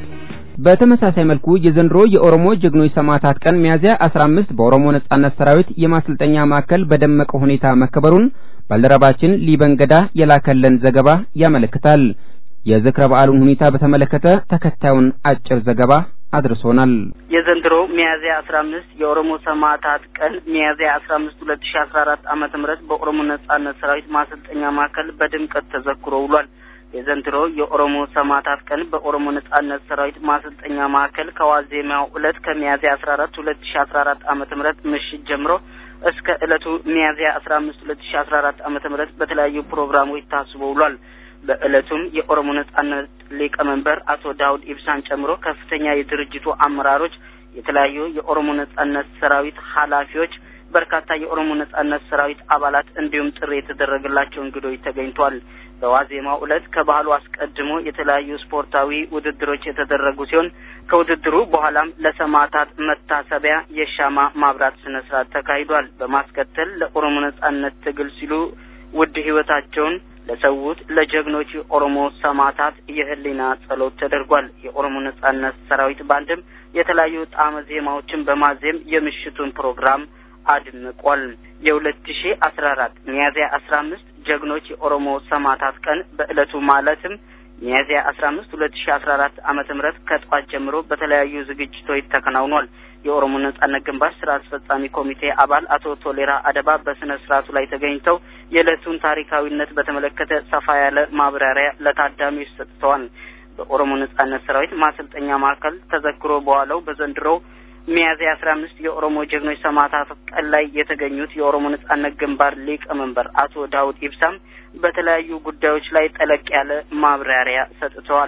በተመሳሳይ መልኩ የዘንድሮ የኦሮሞ ጀግኖች ሰማዕታት ቀን ሚያዝያ 15 በኦሮሞ ነጻነት ሰራዊት የማሰልጠኛ ማዕከል በደመቀ ሁኔታ መከበሩን ባልደረባችን ሊበንገዳ የላከለን ዘገባ ያመለክታል። የዝክረ በዓሉን ሁኔታ በተመለከተ ተከታዩን አጭር ዘገባ አድርሶናል። የዘንድሮ ሚያዝያ አስራ አምስት የኦሮሞ ሰማዕታት ቀን ሚያዝያ አስራ አምስት ሁለት ሺ አስራ አራት ዓመተ ምህረት በኦሮሞ ነጻነት ሰራዊት ማሰልጠኛ ማዕከል በድምቀት ተዘክሮ ውሏል። የዘንድሮ የኦሮሞ ሰማዕታት ቀን በኦሮሞ ነጻነት ሰራዊት ማሰልጠኛ ማዕከል ከዋዜማው ዕለት ከሚያዝያ አስራ አራት ሁለት ሺ አስራ አራት ዓመተ ምህረት ምሽት ጀምሮ እስከ ዕለቱ ሚያዝያ አስራ አምስት ሁለት ሺ አስራ አራት ዓመተ ምህረት በተለያዩ ፕሮግራሞች ታስቦ ውሏል። በዕለቱም የኦሮሞ ነጻነት ሊቀመንበር አቶ ዳውድ ኢብሳን ጨምሮ ከፍተኛ የድርጅቱ አመራሮች፣ የተለያዩ የኦሮሞ ነጻነት ሰራዊት ኃላፊዎች፣ በርካታ የኦሮሞ ነጻነት ሰራዊት አባላት እንዲሁም ጥሪ የተደረገላቸው እንግዶች ተገኝቷል። በዋዜማው ዕለት ከባህሉ አስቀድሞ የተለያዩ ስፖርታዊ ውድድሮች የተደረጉ ሲሆን ከውድድሩ በኋላም ለሰማዕታት መታሰቢያ የሻማ ማብራት ስነ ስርዓት ተካሂዷል። በማስከተል ለኦሮሞ ነጻነት ትግል ሲሉ ውድ ህይወታቸውን ለሰዉት ለጀግኖች የኦሮሞ ሰማዕታት የህሊና ጸሎት ተደርጓል። የኦሮሞ ነጻነት ሰራዊት ባንድም የተለያዩ ጣዕመ ዜማዎችን በማዜም የምሽቱን ፕሮግራም አድምቋል። የሁለት ሺ አስራ አራት ሚያዝያ አስራ አምስት ጀግኖች የኦሮሞ ሰማዕታት ቀን በዕለቱ ማለትም ሚያዝያ አስራ አምስት ሁለት ሺ አስራ አራት ዓመተ ምህረት ከጠዋት ጀምሮ በተለያዩ ዝግጅቶች ተከናውኗል። የኦሮሞ ነጻነት ግንባር ስራ አስፈጻሚ ኮሚቴ አባል አቶ ቶሌራ አደባ በስነ ስርዓቱ ላይ ተገኝተው የዕለቱን ታሪካዊነት በተመለከተ ሰፋ ያለ ማብራሪያ ለታዳሚዎች ሰጥተዋል። በኦሮሞ ነጻነት ሰራዊት ማሰልጠኛ ማዕከል ተዘክሮ በኋላው በዘንድሮው ሚያዝያ አስራ አምስት የኦሮሞ ጀግኖች ሰማዕታት ቀን ላይ የተገኙት የኦሮሞ ነጻነት ግንባር ሊቀመንበር አቶ ዳውድ ኢብሳም በተለያዩ ጉዳዮች ላይ ጠለቅ ያለ ማብራሪያ ሰጥተዋል።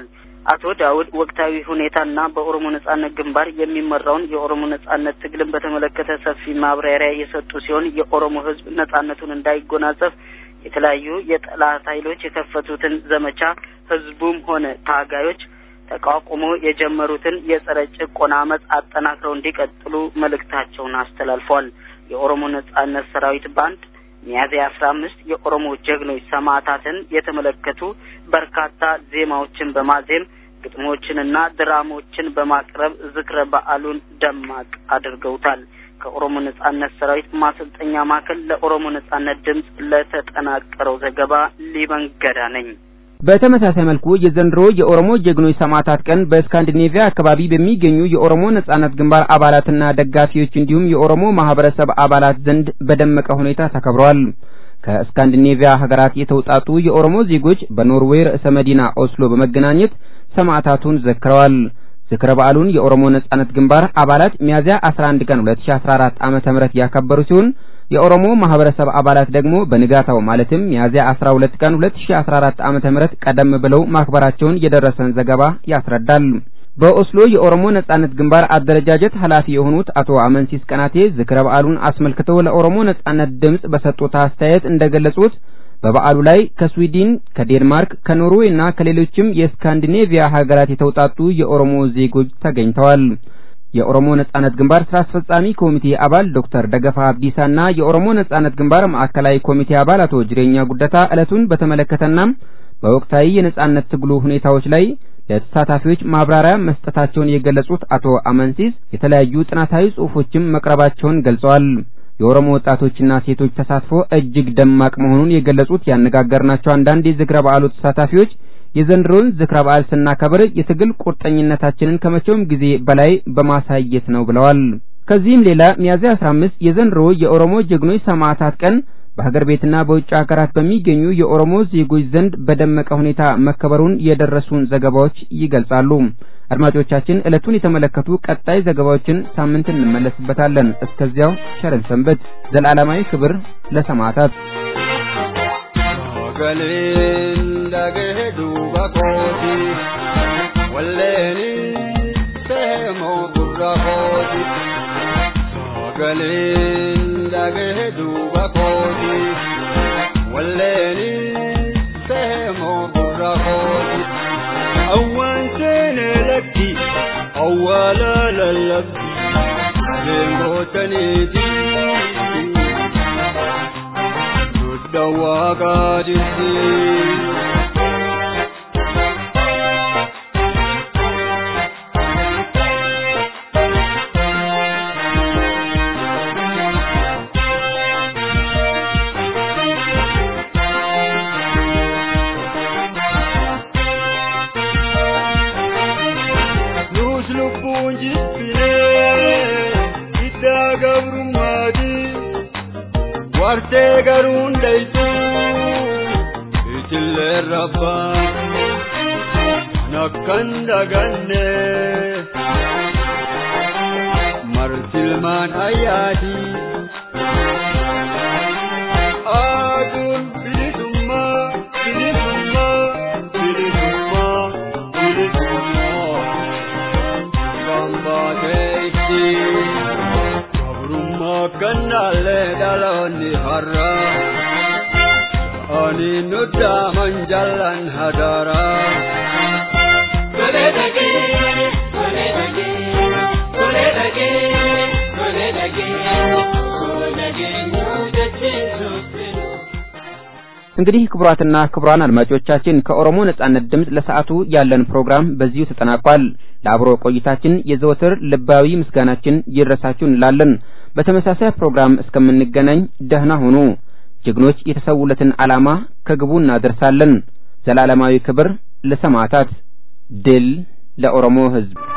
አቶ ዳውድ ወቅታዊ ሁኔታና በኦሮሞ ነጻነት ግንባር የሚመራውን የኦሮሞ ነጻነት ትግልን በተመለከተ ሰፊ ማብራሪያ የሰጡ ሲሆን የኦሮሞ ሕዝብ ነጻነቱን እንዳይጎናጸፍ የተለያዩ የጠላት ኃይሎች የከፈቱትን ዘመቻ ሕዝቡም ሆነ ታጋዮች ተቋቁሞ የጀመሩትን የጸረ ጭቆና አመፅ አጠናክረው እንዲቀጥሉ መልእክታቸውን አስተላልፈዋል። የኦሮሞ ነጻነት ሰራዊት ባንድ ሚያዝያ አስራ አምስት የኦሮሞ ጀግኖች ሰማዕታትን የተመለከቱ በርካታ ዜማዎችን በማዜም ግጥሞችንና ድራሞችን በማቅረብ ዝክረ በዓሉን ደማቅ አድርገውታል። ከኦሮሞ ነጻነት ሰራዊት ማሰልጠኛ ማዕከል ለኦሮሞ ነጻነት ድምፅ ለተጠናቀረው ዘገባ ሊበን ገዳ ነኝ። በተመሳሳይ መልኩ የዘንድሮ የኦሮሞ ጀግኖች ሰማዕታት ቀን በስካንዲኔቪያ አካባቢ በሚገኙ የኦሮሞ ነጻነት ግንባር አባላትና ደጋፊዎች እንዲሁም የኦሮሞ ማህበረሰብ አባላት ዘንድ በደመቀ ሁኔታ ተከብሯል። ከስካንዲኔቪያ ሀገራት የተውጣጡ የኦሮሞ ዜጎች በኖርዌይ ርዕሰ መዲና ኦስሎ በመገናኘት ሰማዕታቱን ዘክረዋል። ዝክረ በዓሉን የኦሮሞ ነጻነት ግንባር አባላት ሚያዝያ 11 ቀን 2014 ዓመተ ምህረት ያከበሩ ሲሆን የኦሮሞ ማህበረሰብ አባላት ደግሞ በንጋታው ማለትም ሚያዝያ 12 ቀን 2014 ዓመተ ምህረት ቀደም ብለው ማክበራቸውን የደረሰን ዘገባ ያስረዳል። በኦስሎ የኦሮሞ ነጻነት ግንባር አደረጃጀት ኃላፊ የሆኑት አቶ አመንሲስ ቀናቴ ዝክረ በዓሉን አስመልክተው ለኦሮሞ ነጻነት ድምጽ በሰጡት አስተያየት እንደገለጹት በበዓሉ ላይ ከስዊድን፣ ከዴንማርክ፣ ከኖርዌይ እና ከሌሎችም የስካንዲኔቪያ ሀገራት የተውጣጡ የኦሮሞ ዜጎች ተገኝተዋል። የኦሮሞ ነጻነት ግንባር ስራ አስፈጻሚ ኮሚቴ አባል ዶክተር ደገፋ አብዲሳና የኦሮሞ ነጻነት ግንባር ማዕከላዊ ኮሚቴ አባል አቶ ጅሬኛ ጉደታ ዕለቱን በተመለከተና በወቅታዊ የነጻነት ትግሉ ሁኔታዎች ላይ ለተሳታፊዎች ማብራሪያ መስጠታቸውን የገለጹት አቶ አመንሲስ የተለያዩ ጥናታዊ ጽሑፎችም መቅረባቸውን ገልጸዋል። የኦሮሞ ወጣቶችና ሴቶች ተሳትፎ እጅግ ደማቅ መሆኑን የገለጹት ያነጋገርናቸው አንዳንድ የዝክረ በዓሉ ተሳታፊዎች የዘንድሮን ዝክረ በዓል ስናከብር የትግል ቁርጠኝነታችንን ከመቼውም ጊዜ በላይ በማሳየት ነው ብለዋል። ከዚህም ሌላ ሚያዝያ 15 የዘንድሮ የኦሮሞ ጀግኖች ሰማዕታት ቀን በሀገር ቤትና በውጭ ሀገራት በሚገኙ የኦሮሞ ዜጎች ዘንድ በደመቀ ሁኔታ መከበሩን የደረሱን ዘገባዎች ይገልጻሉ። አድማጮቻችን ዕለቱን የተመለከቱ ቀጣይ ዘገባዎችን ሳምንት እንመለስበታለን። እስከዚያው ቸርን ሰንበት። ዘላለማዊ ክብር ለሰማዕታት። Galeen dhagee duuba kooti walleeni seemoo gurra kooti awwaan seenee lakki awwaala lallabdi galeen gootaniiti dudda waaqaa jirti. wartee garuun dhaytu itillee rabbaan nakkan daganne martilmaan ayyaati aduun bilisummaa bilisummaa bilisummaa bilisummaa kan baatee ittiin gabrummaa kannaallee dhaloonni har'a ani nudaaman jallan hadaara. እንግዲህ ክቡራትና ክቡራን አድማጮቻችን ከኦሮሞ ነጻነት ድምፅ ለሰዓቱ ያለን ፕሮግራም በዚሁ ተጠናቋል። ለአብሮ ቆይታችን የዘወትር ልባዊ ምስጋናችን ይድረሳችሁ እንላለን። በተመሳሳይ ፕሮግራም እስከምንገናኝ ደህና ሁኑ። ጀግኖች የተሰውለትን ዓላማ ከግቡ እናደርሳለን። ዘላለማዊ ክብር ለሰማዕታት፣ ድል ለኦሮሞ ሕዝብ።